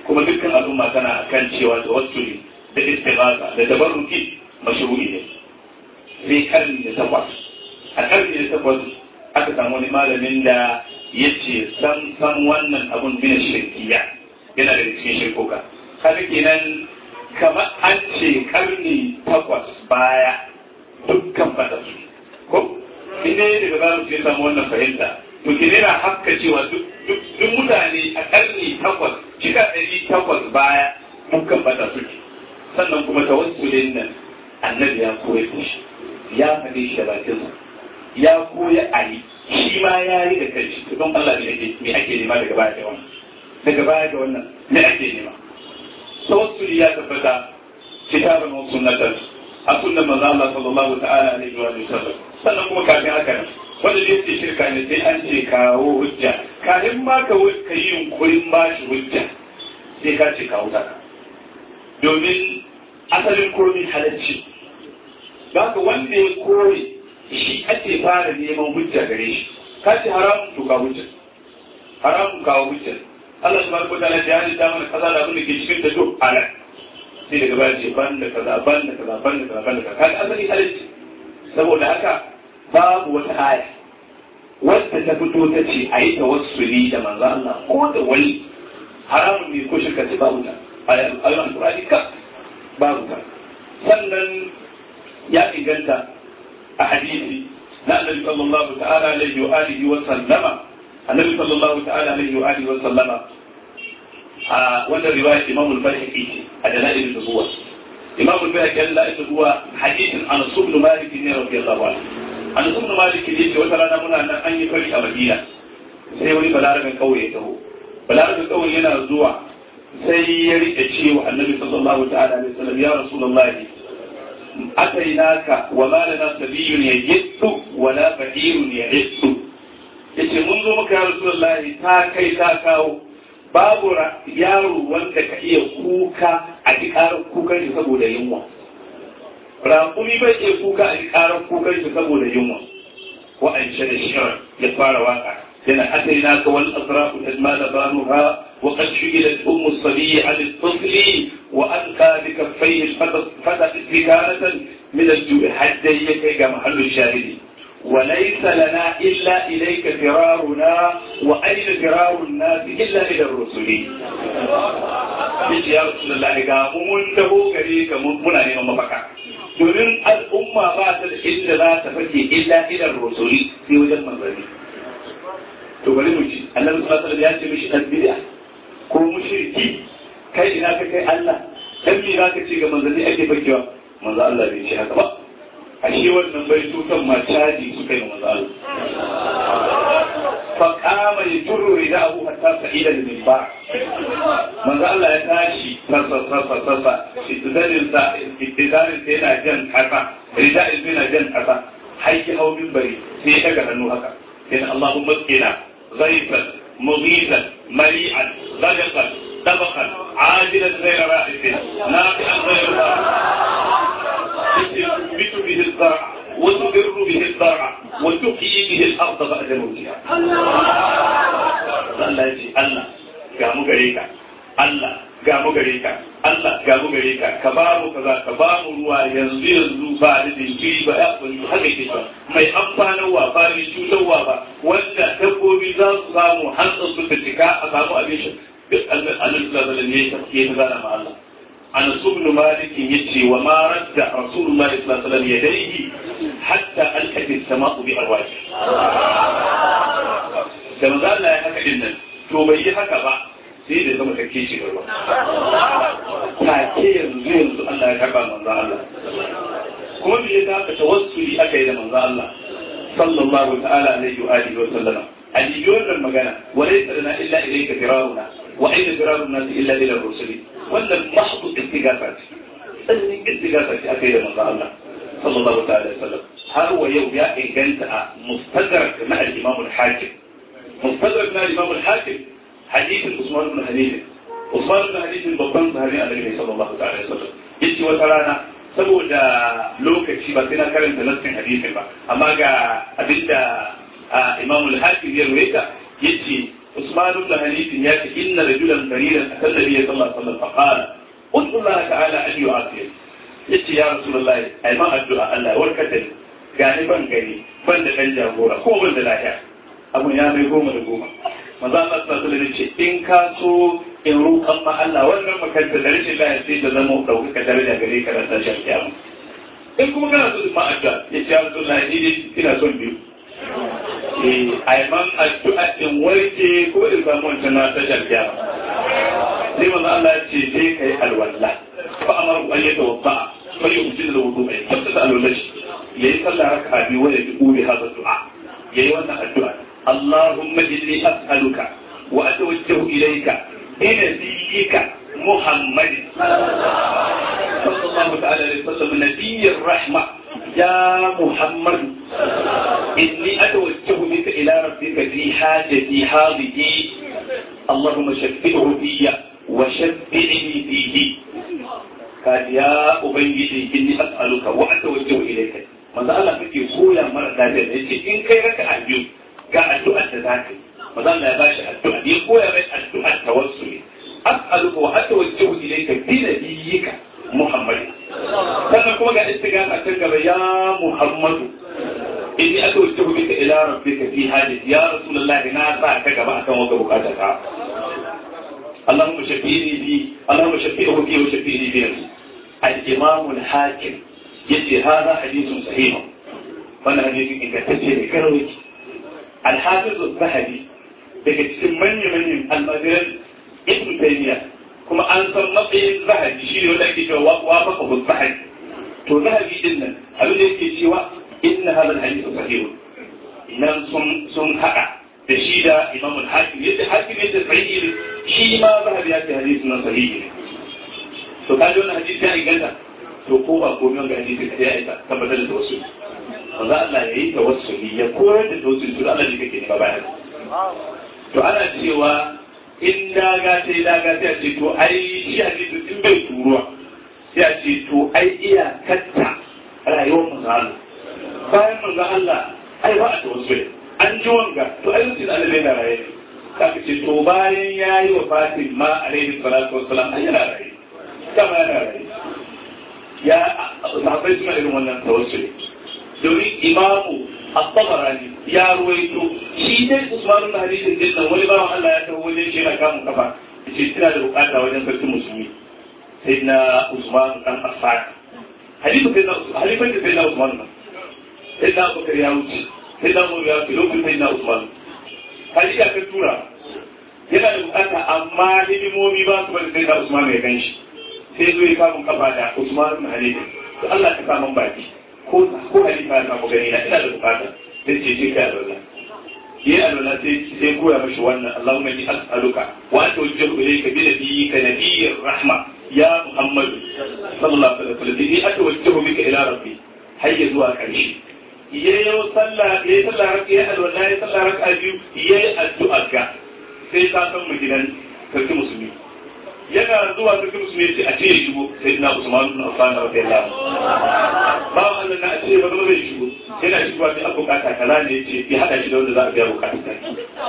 kuma dukkan al'umma tana kan cewa tawassuli da istighatha da tabarruki mashru'i ne sai karni da takwas a karni da takwas aka samu wani malamin da ya ce san san wannan abun bin shirkiya yana da cikin shirkoka kaga kenan kamar an ce karni takwas baya dukkan fata su ko inda ya daga bayan su ya samu wannan fahimta to ke na haka cewa duk mutane a karni takwas shika ɗari takwas baya dukkan fata su sannan kuma tawassulin nan annabi ya koya da shi ya faɗi shi da bakinsa ya koya a yi shi ma ya yi da kanshi to don Allah ne me ake nema daga baya da wannan daga baya da wannan me ake nema tawassuli ya tabbata kitaban wa sunnatan a sunnan manzo Allah sallallahu ta'ala alaihi wa sallam sannan kuma kafin haka nan wanda zai ce shirka ne sai an ce kawo hujja kafin ma ka ka yi yunkurin ba shi hujja sai ka ce kawo ta domin asalin komin halacci za ka wanda ya kore shi ake fara neman hujja gare shi ka ce haramun to ka hujja haramun kawo hujja Allah subhanahu wa ta'ala ya halitta mana kaza da abin da ke cikin ta duk halal sai daga baya ce ban da kaza ban da kaza ban da kaza ban da kaza kaga asali halalci saboda haka babu wata aya wadda ta fito ta ce a yi tawassuli da manzo Allah ko da wani haramun ne ko shirka ce babu ta ayoyin alqur'ani ka babu ta sannan ya inganta a hadisi na annabi sallallahu ta'ala alaihi wa alihi wa sallama annabi sallallahu ta'ala alaihi wa alihi wa sallama a wannan riwaya Imam al-Bayhaqi ce a dalail an-nubuwa Imam al-Bayhaqi Allah ya zuwa hadisin Anas ibn Malik ne radiyallahu anhu Anas ibn Malik ne ce wata rana muna nan an yi fari a Madina sai wani balarabin kauye ya taho balarabin kauye yana zuwa sai ya rike cewa Annabi sallallahu ta'ala alaihi wasallam ya Rasulullahi atainaka wa ma lana sabiyyun yajiddu wa la faqirun yajiddu yace mun zo maka ya Rasulullahi ta kai ta kawo babu yaro wanda ka iya kuka a ji karar kukan shi saboda yunwa raƙumi bai iya kuka a ji karar kukan shi saboda yunwa wa an da shirar ya fara waka yana asali na ka wal asrafu tajma da banuha wa qad shughila ummu sabiy an al-tifli wa alqa bi kaffayhi fata istikaratan min al-ju'i hadda yake ga mahallu shahidi وليس لنا إلا إليك فرارنا وأين فرار الناس إلا إلى الرسل Yace ya Rasulullah ga mun taho gare ka muna neman mafaka. Domin al'umma ba ta da inda za ta fake illa idan rasuli sai wajen manzanni. To bari mu ci, Allah sallallahu alaihi ya ce mishi dan bid'a ko mushriki kai ina ka kai Allah dan me za ka ce ga manzanni ake fakewa? Manzo Allah bai ce haka ba. ashe wannan bai tutan ma caji suka yi manzo Allah fa kama ya turu rida abu hatta sa'ida da min ba manzo Allah ya tashi sassa sassa sassa istidarin sa istidarin sa yana jan kasa rida yana jan kasa haiki hau bari sai ya daga hannu haka yana Allahumma qina ضيفا مغيثا مليئا غدقا طبقا عاجلا غير رائد نافعا غير تثبت به الزرع وتبر به الزرع وتحيي به الارض بعد موتها Allah ya ce Allah ga mu gare ka Allah ga mu gare ka Allah ga mu gare ka ka ba mu kaza ka ba mu ruwa yanzu yanzu ba da jinkiri ba ya bari haka yake ba mai amfanarwa ba mai cutarwa ba wanda dabbobi za su samu hantsa su ta cika a samu abin shi duk Allah sallallahu alaihi wasallam ya zana ma Allah Anas ibn Malik yace wa ma radda Rasulullah sallallahu alaihi wasallam yadayhi hatta alqat as-sama'u bi arwahi da manzo Allah ya haka din nan to bai yi haka ba sai da zama kake shi ba take yanzu yanzu Allah ya karba manzo Allah kuma me yasa aka tawassuli aka yi da manzo Allah sallallahu ta'ala alaihi wa alihi wa sallama aliyu wannan magana walaysa lana illa ilayka firaruna wa ayna firaruna illa ila rusuli wannan mahdu istighatha ce sannin istighatha ce aka yi da manzo Allah sallallahu ta'ala alaihi wa sallam har wa yau ya inganta a mustadrak na al-imam al-hakim mustadrak na al-imam al-hakim hadithin Usman ibn Hanif Usman ibn Hanif babban sahabi Annabi sallallahu ta'ala alaihi wa sallam yace wata rana saboda lokaci ba sai na karanta nassin hadisin ba amma ga abinda imam al-hakim ya ruwaita yace Usman ibn Hanif ya ce inna rajulan qalilan atal nabiy sallallahu alaihi wasallam faqala ud'u Allah ta'ala an yu'afiya yace ya rasulullahi ai ma addu'a Allah ya warkar da ni gani ban gani ban da dan jagora ko ban da lafiya abun ya mai goma da goma maza Allah sallallahu alaihi ce in ka so in roƙan ma Allah wannan makanta da rashin lafiya sai ta zama ɗaukaka daraja gare ka ran tashin kiyama in kuma kana so ma addu'a ya ce ya rasulullahi ni dai ina son biyu eh ai man addu'a in warke ko in samu wancan na tashin kiyama sai maza Allah ya ce sai kai alwala fa amaru an yatawaffa fa yu'tidu al-wudu'a tabbata alwala yayi sallah raka'a biyu wa yaqulu bi hadha du'a yayi wannan addu'a Allahumma inni as'aluka wa atawajjahu ilayka bi nabiyyika Muhammad sallallahu ta'ala alaihi wasallam nabiyyir rahma ya Muhammad inni atawajjahu bika ila rabbika fi hajati hadhihi اللهم شفعه في وشفعني فيه قال يا أبيدي إني أسألك وأتوجه إليك manzo Allah kake koya mara lafiya da yace in kai raka a biyu ga addu'ar da zaka yi manzo Allah ya bashi addu'a ya koya mai addu'ar tawassuli as'aluka wa atawajjahu ilayka bi nabiyyika Muhammad sannan kuma ga istighatha kan gaba ya Muhammadu inni atawajjahu bika ila rabbika fi hajati ya rasulullah na sa ka gaba akan wata bukata ta اللهم شفيني بي اللهم شفيه بي وشفيني بنفسي الإمام الحاكم yace hada hadisun sahih wannan hadisi ingantacce ne karawai al-hafiz az-zahabi daga cikin manyan manyan almajiran ibn taymiya kuma an san matsayin zahabi shi ne wanda ake cewa wafaqa bu zahabi to zahabi din nan abin da yake cewa inna hada al-hadith sahih nan sun sun hada da shi da imam al-hakim yace hakim yace sahih ne shi ma zahabi ya ce hadisin nan sahih ne to kaji wannan hadisi ya inganta to ko ba komai wanga hadisi ka ya isa tabbatar da wasu manzo Allah ya yi tawassuli ya koyar da tawassuli to Allah ne kake nema bayan to ana cewa in daga sai daga sai a ce to ai shi hadisi in bai turuwa sai a ce to ai iya katta rayuwar manzo Allah bayan manzo Allah ai ba a tawassuli an ji wanga to ai sai Allah bai da raye kaka ce to bayan yayi wa Fatima alaihi salatu wassalam ai yana raye kama yana raye ya sahabbai suna irin wannan tawassuli domin imamu at-tabarani ya ruwaito shi dai usman bin hadisin din nan wani bawan Allah ya tawo wajen shi yana kamun kafa yace ina da bukata wajen sarkin musulmi sai na usman dan affan hadisin sai na halifan da sai na usman nan sai na abubakar ya wuce sai na umar ya wuce lokacin sai na usman hadisi aka tura yana da bukata amma hidimomi ba su bari sai na usman ya ganshi sai zo ya kamun kafa da Usman ibn Halifa to Allah ta samu baki ko ko Halifa ya samu gani na ina da bukata sai ce je kai alwala yi alwala sai sai koya mashi wannan Allahumma inni as'aluka wa atawajjahu ilayka bi nabiyyika nabiyyir rahma ya Muhammad sallallahu alaihi wasallam inni atawajjahu bika ila rabbi hayya zuwa karshe yayi sallah yayi sallah raka yayi alwala yayi sallah raka biyu yayi addu'a ga sai ka san mu gidan sarki musulmi yana zuwa cikin musulmi ya ce a ce ya shigo sai ina usman bin affan radiyallahu ba Allah na a ce ba zai shigo yana shigowa sai abu kata kaza ne ya ce ya hada shi da wanda za a biya bukatun sa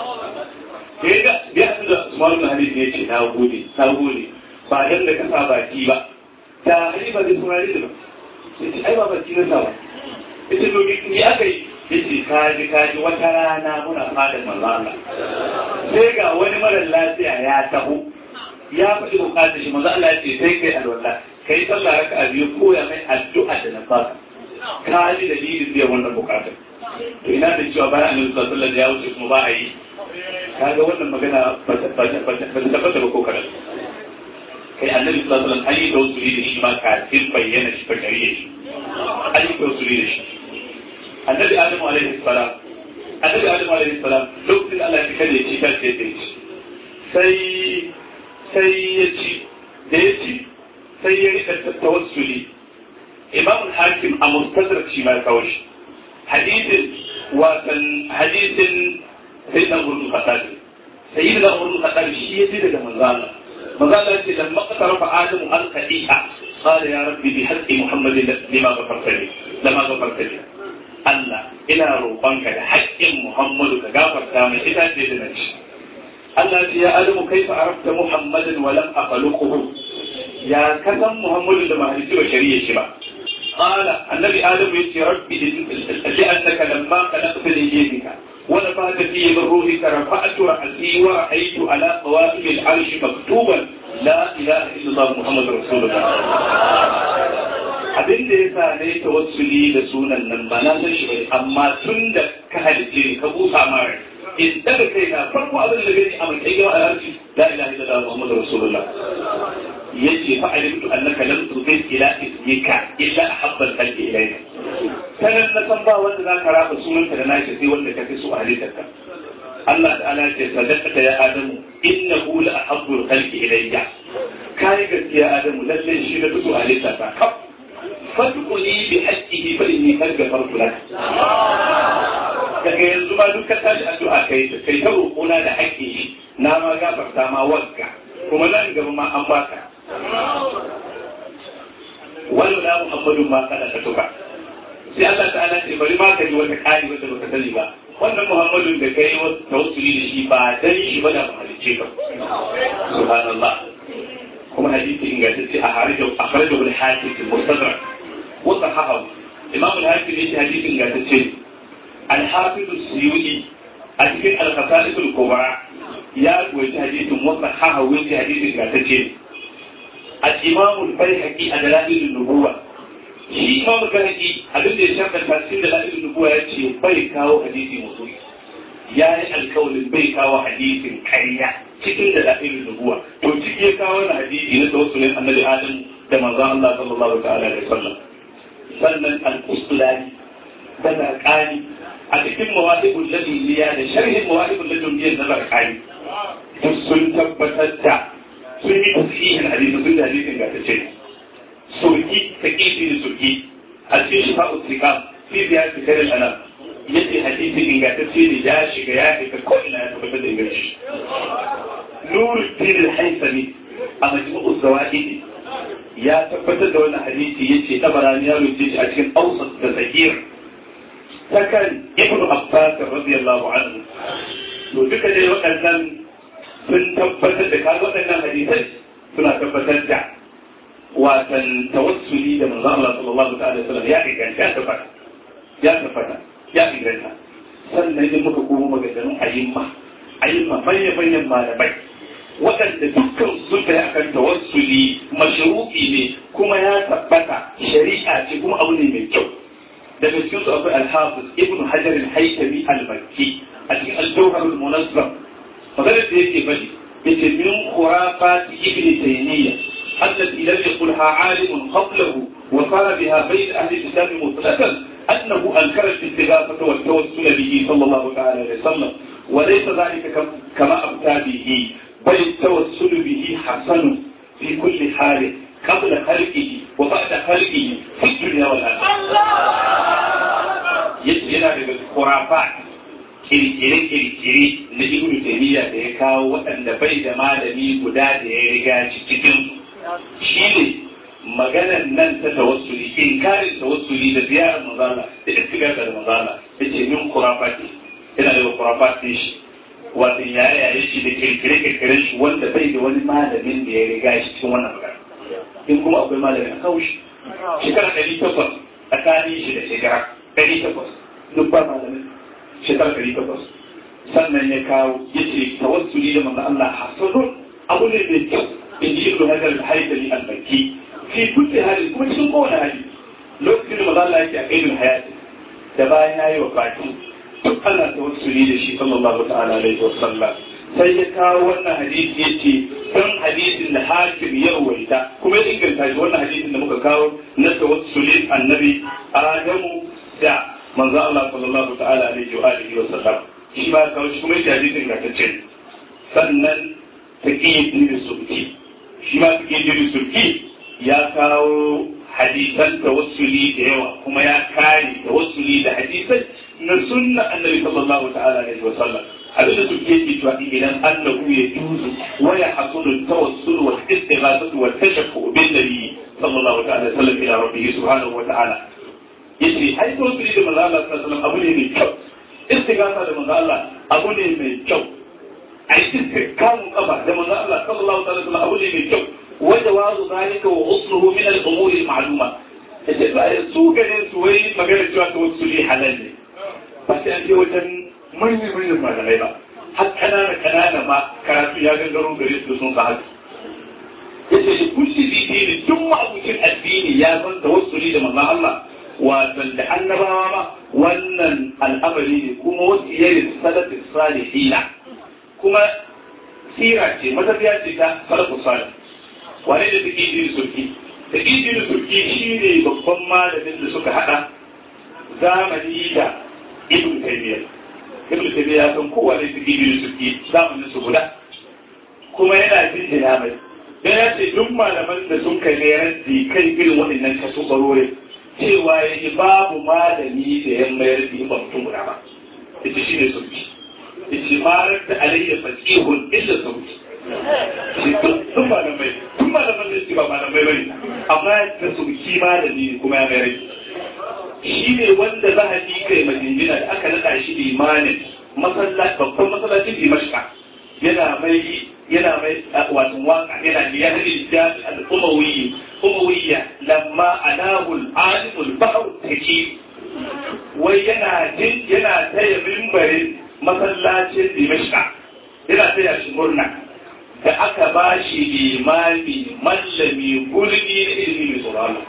sai ga ya hadu da usman bin hadid ne ya ce na gode na gode ba dan da ka sa baki ba da halifa zai saurare da ba ya ce ai ba baki na sa ba ya ce to ni aka yi ya ce kaji kaji wata rana muna fadar manzo Allah sai ga wani mara lafiya ya taho ya faɗi bukatar shi manzo Allah ya ce sai kai alwala kai sallah raka a biyu koya mai addu'a da na fasa ka ji dalilin biyan wannan bukatar to ina da cewa bayan annabi sallallahu alaihi wasallam ya wuce kuma ba a yi kaga wannan magana ba ta tabbata ba ko kadan kai annabi sallallahu alaihi wasallam an yi tawassuli da shi ma kafin bayyana shi bakariye shi an yi tawassuli da shi annabi adamu alaihi salam annabi adamu alaihi salam lokacin Allah ya kalle shi kan sai sai sai sai ya ci da ya ci sai ya rika tawassuli imam hakim a mustadrak shi ma kawo shi hadisin watan hadisin sai dan gurbin khattab sai da gurbin khattab shi ya ji daga manzo Allah manzo Allah ya ce lam maqtara fa adamu al qadi'a qala ya rabbi bi haqqi muhammadin lima ghafarta li lama ghafarta li Allah ina roƙonka da haƙƙin Muhammadu ka gafarta mai ita ce da nashi Allah ya adamu kaifa arafta muhammadan wa lam akhluquhu ya kasan muhammadu da mahalici wa shari'a shi ba قال النبي آدم يا ربي لأنك لما خلقت ليدك ونفخت في من روحك رفعت رأسي ورأيت على قوائم العرش مكتوبا لا إله إلا الله محمد رسول الله abin da ya sa ne tawassuli da sunan nan ba na san shi bane amma tun da ka halice ni ka busa mara in daga kai na farko abin da gani a mai kai a harshe la ilaha illallah muhammadu rasulullah yace fa alimtu annaka lam tudil ila ismika illa ahabba al-khalqi ilayka sanan na san ba wanda zaka raba sunanka da nashi sai wanda kake so a halittarka Allah ta'ala ya ce sadaqata ya adamu innahu la ahabbu al-khalqi ilayya kai gaskiya adamu lalle shi da fito a halittarka kaf fadquli bi haqqihi fa inni qad ghafartu lak daga yanzu ma duk ka tashi addu'a kai kai ta roƙona da haƙƙi na ma gafarta ma wanka kuma nan gaba ma an baka wani da Muhammadu ma kada ka tuka sai Allah ta'ala ce bari ma ka ji wata kari wanda baka sani ba wannan Muhammadun da kai tawassuli da shi ba dan shi ba da halicce ka subhanallah kuma hadisi ingantacce a harijo a harijo bil hakim mustadrak wa sahahu imam al-hakim yace hadisi ingantacce al-hafiz as-suyuti a cikin al-qasa'id al-kubra ya goyi hadisin wa sahahu yace hadisi ingantacce الإمام البيهقي دلائل النبوة shi imam kahaki abin da ya shafa tasirin da la'ilin nubuwa ya ce bai kawo hadisi mutum ya yi alkawalin bai kawo hadisin karya cikin da la'ilin nubuwa to ciki ya kawo na hadisi na tawassulin annabi adam da manzon Allah sallallahu ta'ala alaihi wasallam sannan al-usulani da zarqani a cikin mawahibul ladiniya da sharhin mawahibul ladiniya na zarqani duk sun tabbatar da sun yi tasirin hadisi sun da hadisin ga ta ce surki ta kifi da surki a cikin shi fa'u tsika fi biya ta kare ana yace hadisi ingantacce ne ya shiga ya fita ko ina ya tabbatar da inganci nuru din haisami a majmu'u zawaidi ya tabbatar da wannan hadisi yace tabarani ya rubuce shi a cikin awsat da zakir takan ibnu abbas radiyallahu anhu to duka dai waɗannan sun tabbatar da kaga waɗannan hadisai suna tabbatar da watan tawassuli da manzon Allah sallallahu alaihi wasallam ya inganta ya tabbata ya tabbata ya inganta sannan idan muka komo maganganun ayyimma ayyimma manyan manyan malamai waɗanda dukkan sun kai akan tawassuli mashru'i ne kuma ya tabbata shari'a ce kuma abu ne mai kyau daga cikin su akwai al-hafiz ibnu hajar al-haytami al-makki a cikin al-jawhar al-munazzam maganar da yake bari yace min khurafat ibn taymiya التي لم يقلها عالم قبله وصار بها بين اهل الاسلام مطلقا انه انكر الاستغاثه والتوسل به صلى الله تعالى عليه وسلم وليس ذلك كما ابتى به بل التوسل به حسن في كل حال قبل خلقه وبعد خلقه في الدنيا والاخره. يجينا بالخرافات kirkire-kirkire na ibn taymiya da ya kawo waɗanda bai da malami guda da ya riga shi cikin shi ne maganan nan ta tawassuli inkarin tawassuli da ziyarar mazala da istigaza da mazala da ce min kurafati yana da kurafati shi wato ya yaye shi da kirkire-kirkire shi wanda bai da wani malamin da ya riga shi cikin wannan magana in kuma akwai malamin a kawo shi shekara ɗari takwas tsakanin shi da shekara ɗari takwas duk ba malamin shekara ɗari takwas sannan ya kawo ya ce tawassuli da manzo Allah hasanun abu ne mai kyau in ji ibnu hajar al-haythami al-makki fi kulli hali kuma cikin kowane hali lokacin da manzo Allah yake a kaidul hayati da bayan yayi wafati duk Allah tawassuli da shi sallallahu ta'ala alaihi wa sallam sai ya kawo wannan hadisi yace don hadisin da hakim ya rawaita kuma ya inganta shi wannan hadisin da muka kawo na tawassulin annabi Adamu da manzo Allah sallallahu ta'ala alaihi wa alihi wa sallam shi ba kawo shi kuma yake hadisin ga ta ce sannan taqiyyid da sulki shi ma taqiyyid da sulki ya kawo hadisan tawassuli da yawa kuma ya kare tawassuli da hadisai na sunna annabi sallallahu ta'ala alaihi wa sallam abin da suke yake cewa idan annahu ya juzu wa ya hasulu tawassul wa istighathatu wa tashaffu bin nabi sallallahu ta'ala alaihi wa sallam ila rabbih subhanahu wa ta'ala yace ai tawassuli da manzo Allah sallallahu alaihi wa sallam abu ne mai kyau istighatha da manzo Allah abu ne mai kyau a yi kamun kafa da manzo Allah sallallahu alaihi wasallam abu ne mai kyau wanda wazu zalika wa usluhu min al-umur al-ma'luma yace ba su ganin su wai magana cewa ta wasu ne halal ne ba sai an je wajen manyan manyan malamai ba har kanana kanana ma karatu ya gangaro gare su sun sa haka yace shi kulli dini duk ma'abucin addini ya san tawassuli da manzon Allah wasan da annabawa ma wannan al'amari ne kuma wasu yayin salatin salihina kuma sira ce matafiya ce ta salafu salih wane da take jin surki da jin surki shine babban malamin da suka hada zamani da ibn taymiyyah ibn taymiyyah ya san kowa ne take jin surki zamanin su guda kuma yana jin jina mai dan ya ce duk malaman da sun kai ne raddi kai irin waɗannan kasu barore cewa ya yi babu malami da ya mayar da ba mutum guda ba ita shi ne sauki ita marar da alayya fasihun illa sauki shi tun malamai tun malaman da ba malamai bane amma da sauki malami kuma ya mayar shi ne wanda za a ji kai majinjina da aka naɗa shi limanin babban masallacin dimashka yana mai yana mai wato waka yana da ya hadi da al-umawi umawiyya lamma anahu al-alim al-bahr taki wai yana jin yana taya mimbarin masallacin Dimashq yana taya shi murna da aka ba shi limami mallami gurbi da ilimi mai tsoron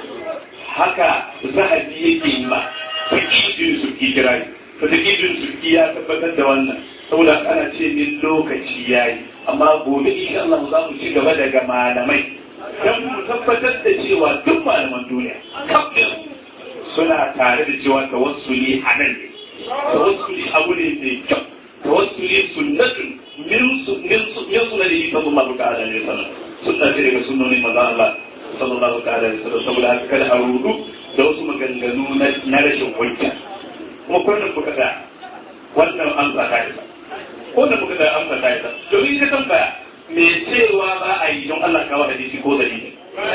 haka zahabi yake yi ma fakijin surki kira fakijin surki ya tabbatar da wannan saboda ana ce min lokaci yayi amma gobe insha Allah za mu ci gaba daga malamai don mu tabbatar da cewa duk malaman duniya kafin suna tare da cewa tawassuli a nan ne tawassuli abu ne mai kyau tawassuli sunnatun min min min sunnati sallallahu ta'ala alaihi wasallam sunna ce daga sunnonin manzo Allah sallallahu ta'ala alaihi wasallam saboda haka kada a rudu da wasu maganganu na rashin hujja kuma kullum kuka da wannan an tsaka da ko da muka da amsa ta ita domin ita tambaya me cewa ba a yi don Allah kawo hadisi ko dalili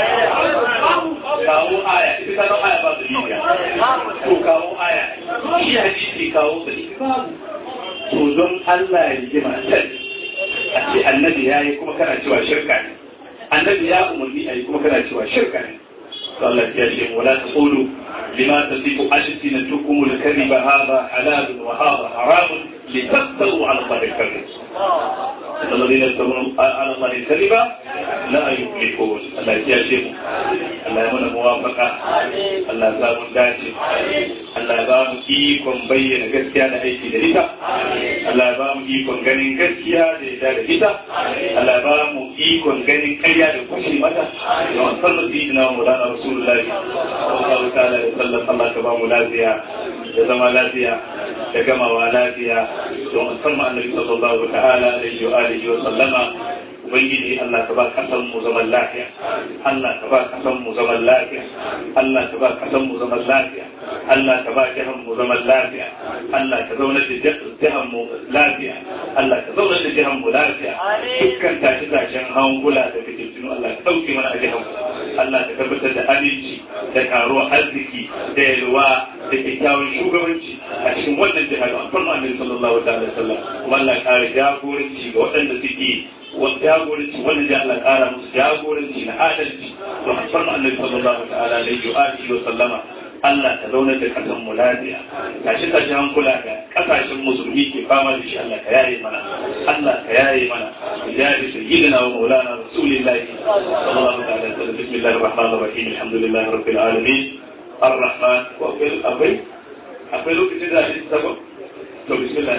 kawo aya ita ta aya ba dalili to kawo aya shi hadisi kawo dalili babu to don Allah ya ji matar a ce annabi ya yi kuma kana cewa shirka ne annabi ya umarni a yi kuma kana cewa shirka ne to Allah ya ce wala taqulu lima tasifu alsinatukum al-kadhiba hadha halal wa hadha haram لتفتروا على الله الكذب الذين يفترون على الله الكذب لا يفلحون الله يجزيهم الله يمنع موافقة الله يزام داتي الله يزام إيكم بين gaskiya da aiki da ita Allah ya ba mu ikon ganin gaskiya da ita da ita Allah ya ba mu ikon ganin ƙarya da kushe mata da wasan da sayyidina Maulana Rasulullahi sallallahu ta'ala alaihi wasallam Allah ka ba mu lafiya da zama lafiya da gamawa lafiya don musamman annabi sallallahu ta'ala alaihi wa alihi wa sallama ubangiji Allah ka ba kasan mu zaman lafiya Allah ka ba kasan mu zaman lafiya Allah ka ba kasan mu zaman lafiya Allah ka ba jahan mu zaman lafiya Allah ka zauna da jahan mu lafiya Allah ka zauna da jahan mu lafiya dukkan tashi tashin hangula da fitintunu Allah ka dauke mana a jahan mu Allah ka tabbatar da aminci da karuwar arziki da yalwa da kyakkyawan shugabanci a cikin wannan jihar alfarma annabi sallallahu alaihi wasallam kuma Allah ya kare jagoranci ga waɗanda suke wani jagoranci wanda da Allah kara musu jagoranci na adalci don alfarma annabi sallallahu ta'ala alaihi wa alihi wa sallama Allah ta zaunar da kasan mu lafiya tashi tashi hankula da kasashen musulmi ke fama da shi Allah ka yaye mana Allah ka yaye mana bijari sayyidina wa maulana rasulillahi sallallahu alaihi wa sallam bismillahir rahmanir rahim alhamdulillahi rabbil alamin الرحمن وأقول أقول أقول لك كده السبب تو بسم الله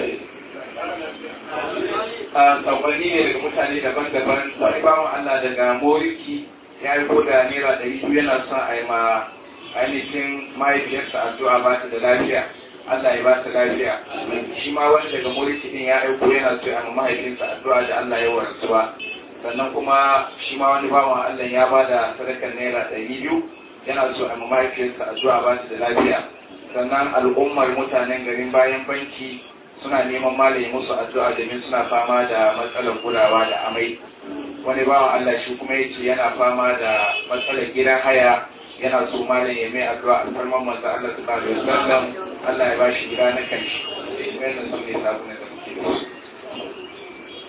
sakonni ne daga mutane daban-daban wani bawan Allah daga Moriki ya yi da naira ɗari biyu yana son a yi ma ainihin mahaifiyarsa addu'a ba ta da lafiya Allah ya ba ta lafiya shi ma wani daga Moriki din ya aiko yana so ya ma mahaifinsa addu'a da Allah ya warsu ba sannan kuma shi ma wani bawan Allah ya ba da sadakar naira ɗari biyu yana so a ma mahaifiyarsa addu'a ba ta da lafiya sannan al'ummar mutanen garin bayan banki suna neman malami musu addu'a domin suna fama da matsalar kulawa da amai wani bawan Allah shi kuma yace yana fama da matsalar gidan haya yana so malam ya mai addu'a alfarman manzo Allah subhanahu alaihi wasallam Allah ya bashi gida na kanshi wannan sun ne sabon da muke da su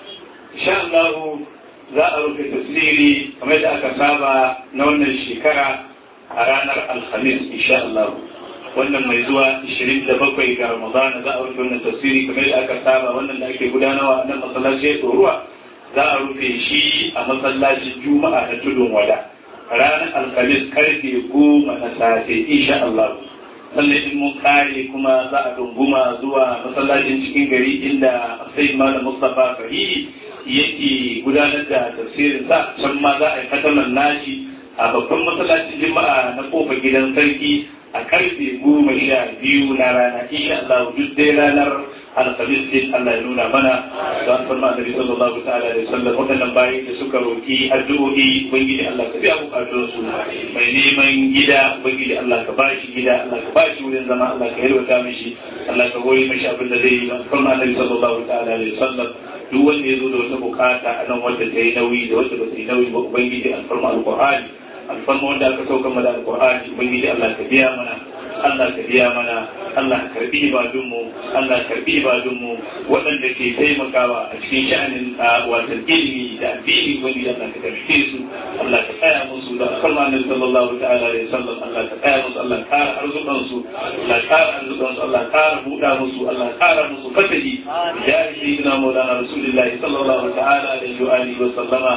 insha Allah za a rufe tafsiri kamar da aka saba na wannan shekara a ranar alhamis insha Allah wannan mai zuwa 27 ga Ramadan za a rufe wannan tafsiri kamar da aka saba wannan da ake gudanarwa a nan masallaci ruwa za a rufe shi a masallacin Juma'a na tudun wada ranar alhamis karfe goma na safe insha Allah sannan in mun kare kuma za a dunguma zuwa masallacin cikin gari inda sai malam Mustapha Fahimi yake gudanar da tafsirin sa can ma za a yi kataman nashi a babban masallacin jima'a na kofar gidan sarki a karfe goma sha biyu na rana insha Allah duk dai ranar alhamis din Allah ya nuna mana da an farma annabi sallallahu ta'ala alaihi wasallam wadannan bayan da suka roki addu'o'i ubangiji Allah ka biya bukatun su mai neman gida ubangiji Allah ka bashi gida Allah ka bashi wurin zama Allah ka yalwata mishi Allah ka hori mishi abin da zai yi an farma annabi sallallahu ta'ala alaihi wasallam duk wanda ya zo da wata bukata a nan wanda ta yi nauyi da wanda ba ta yi nauyi ba ubangiji an farma alqur'ani alfarma wanda aka sauka mana alqur'ani ubangiji Allah ka biya mana Allah ka biya mana Allah ka karbi ibadunmu Allah ka karbi ibadunmu waɗanda ke taimakawa a cikin sha'anin watan ilimi da addini ubangiji Allah ka karbi su Allah ka tsaya musu da alfarma na sallallahu ta'ala alaihi wasallam Allah ka tsaya musu Allah ka ƙara arzukan su Allah ka ƙara arzukan su Allah ka ƙara buɗa musu Allah ka ƙara musu fatahi ya sayyidina maulana rasulullahi sallallahu ta'ala alaihi wa alihi wa sallama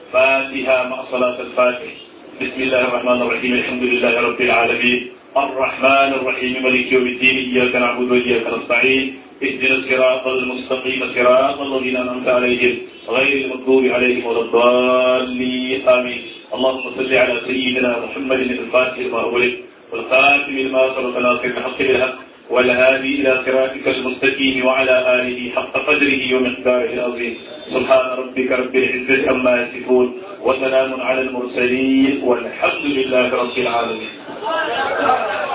فاتها مع صلاة الفاتح بسم الله الرحمن الرحيم الحمد لله رب العالمين الرحمن الرحيم مالك يوم الدين إياك نعبد وإياك نستعين اهدنا الصراط المستقيم صراط الذين أنعمت عليهم غير المغضوب عليهم ولا الضالين آمين اللهم صل على سيدنا محمد الفاتح لما أغلق والخاتم لما سبق ناصر الحق بالحق والهادي إلى صراطك المستقيم وعلى آله حق قدره ومقداره العظيم سبحان ربك رب العزة عما يصفون وسلام على المرسلين والحمد لله رب العالمين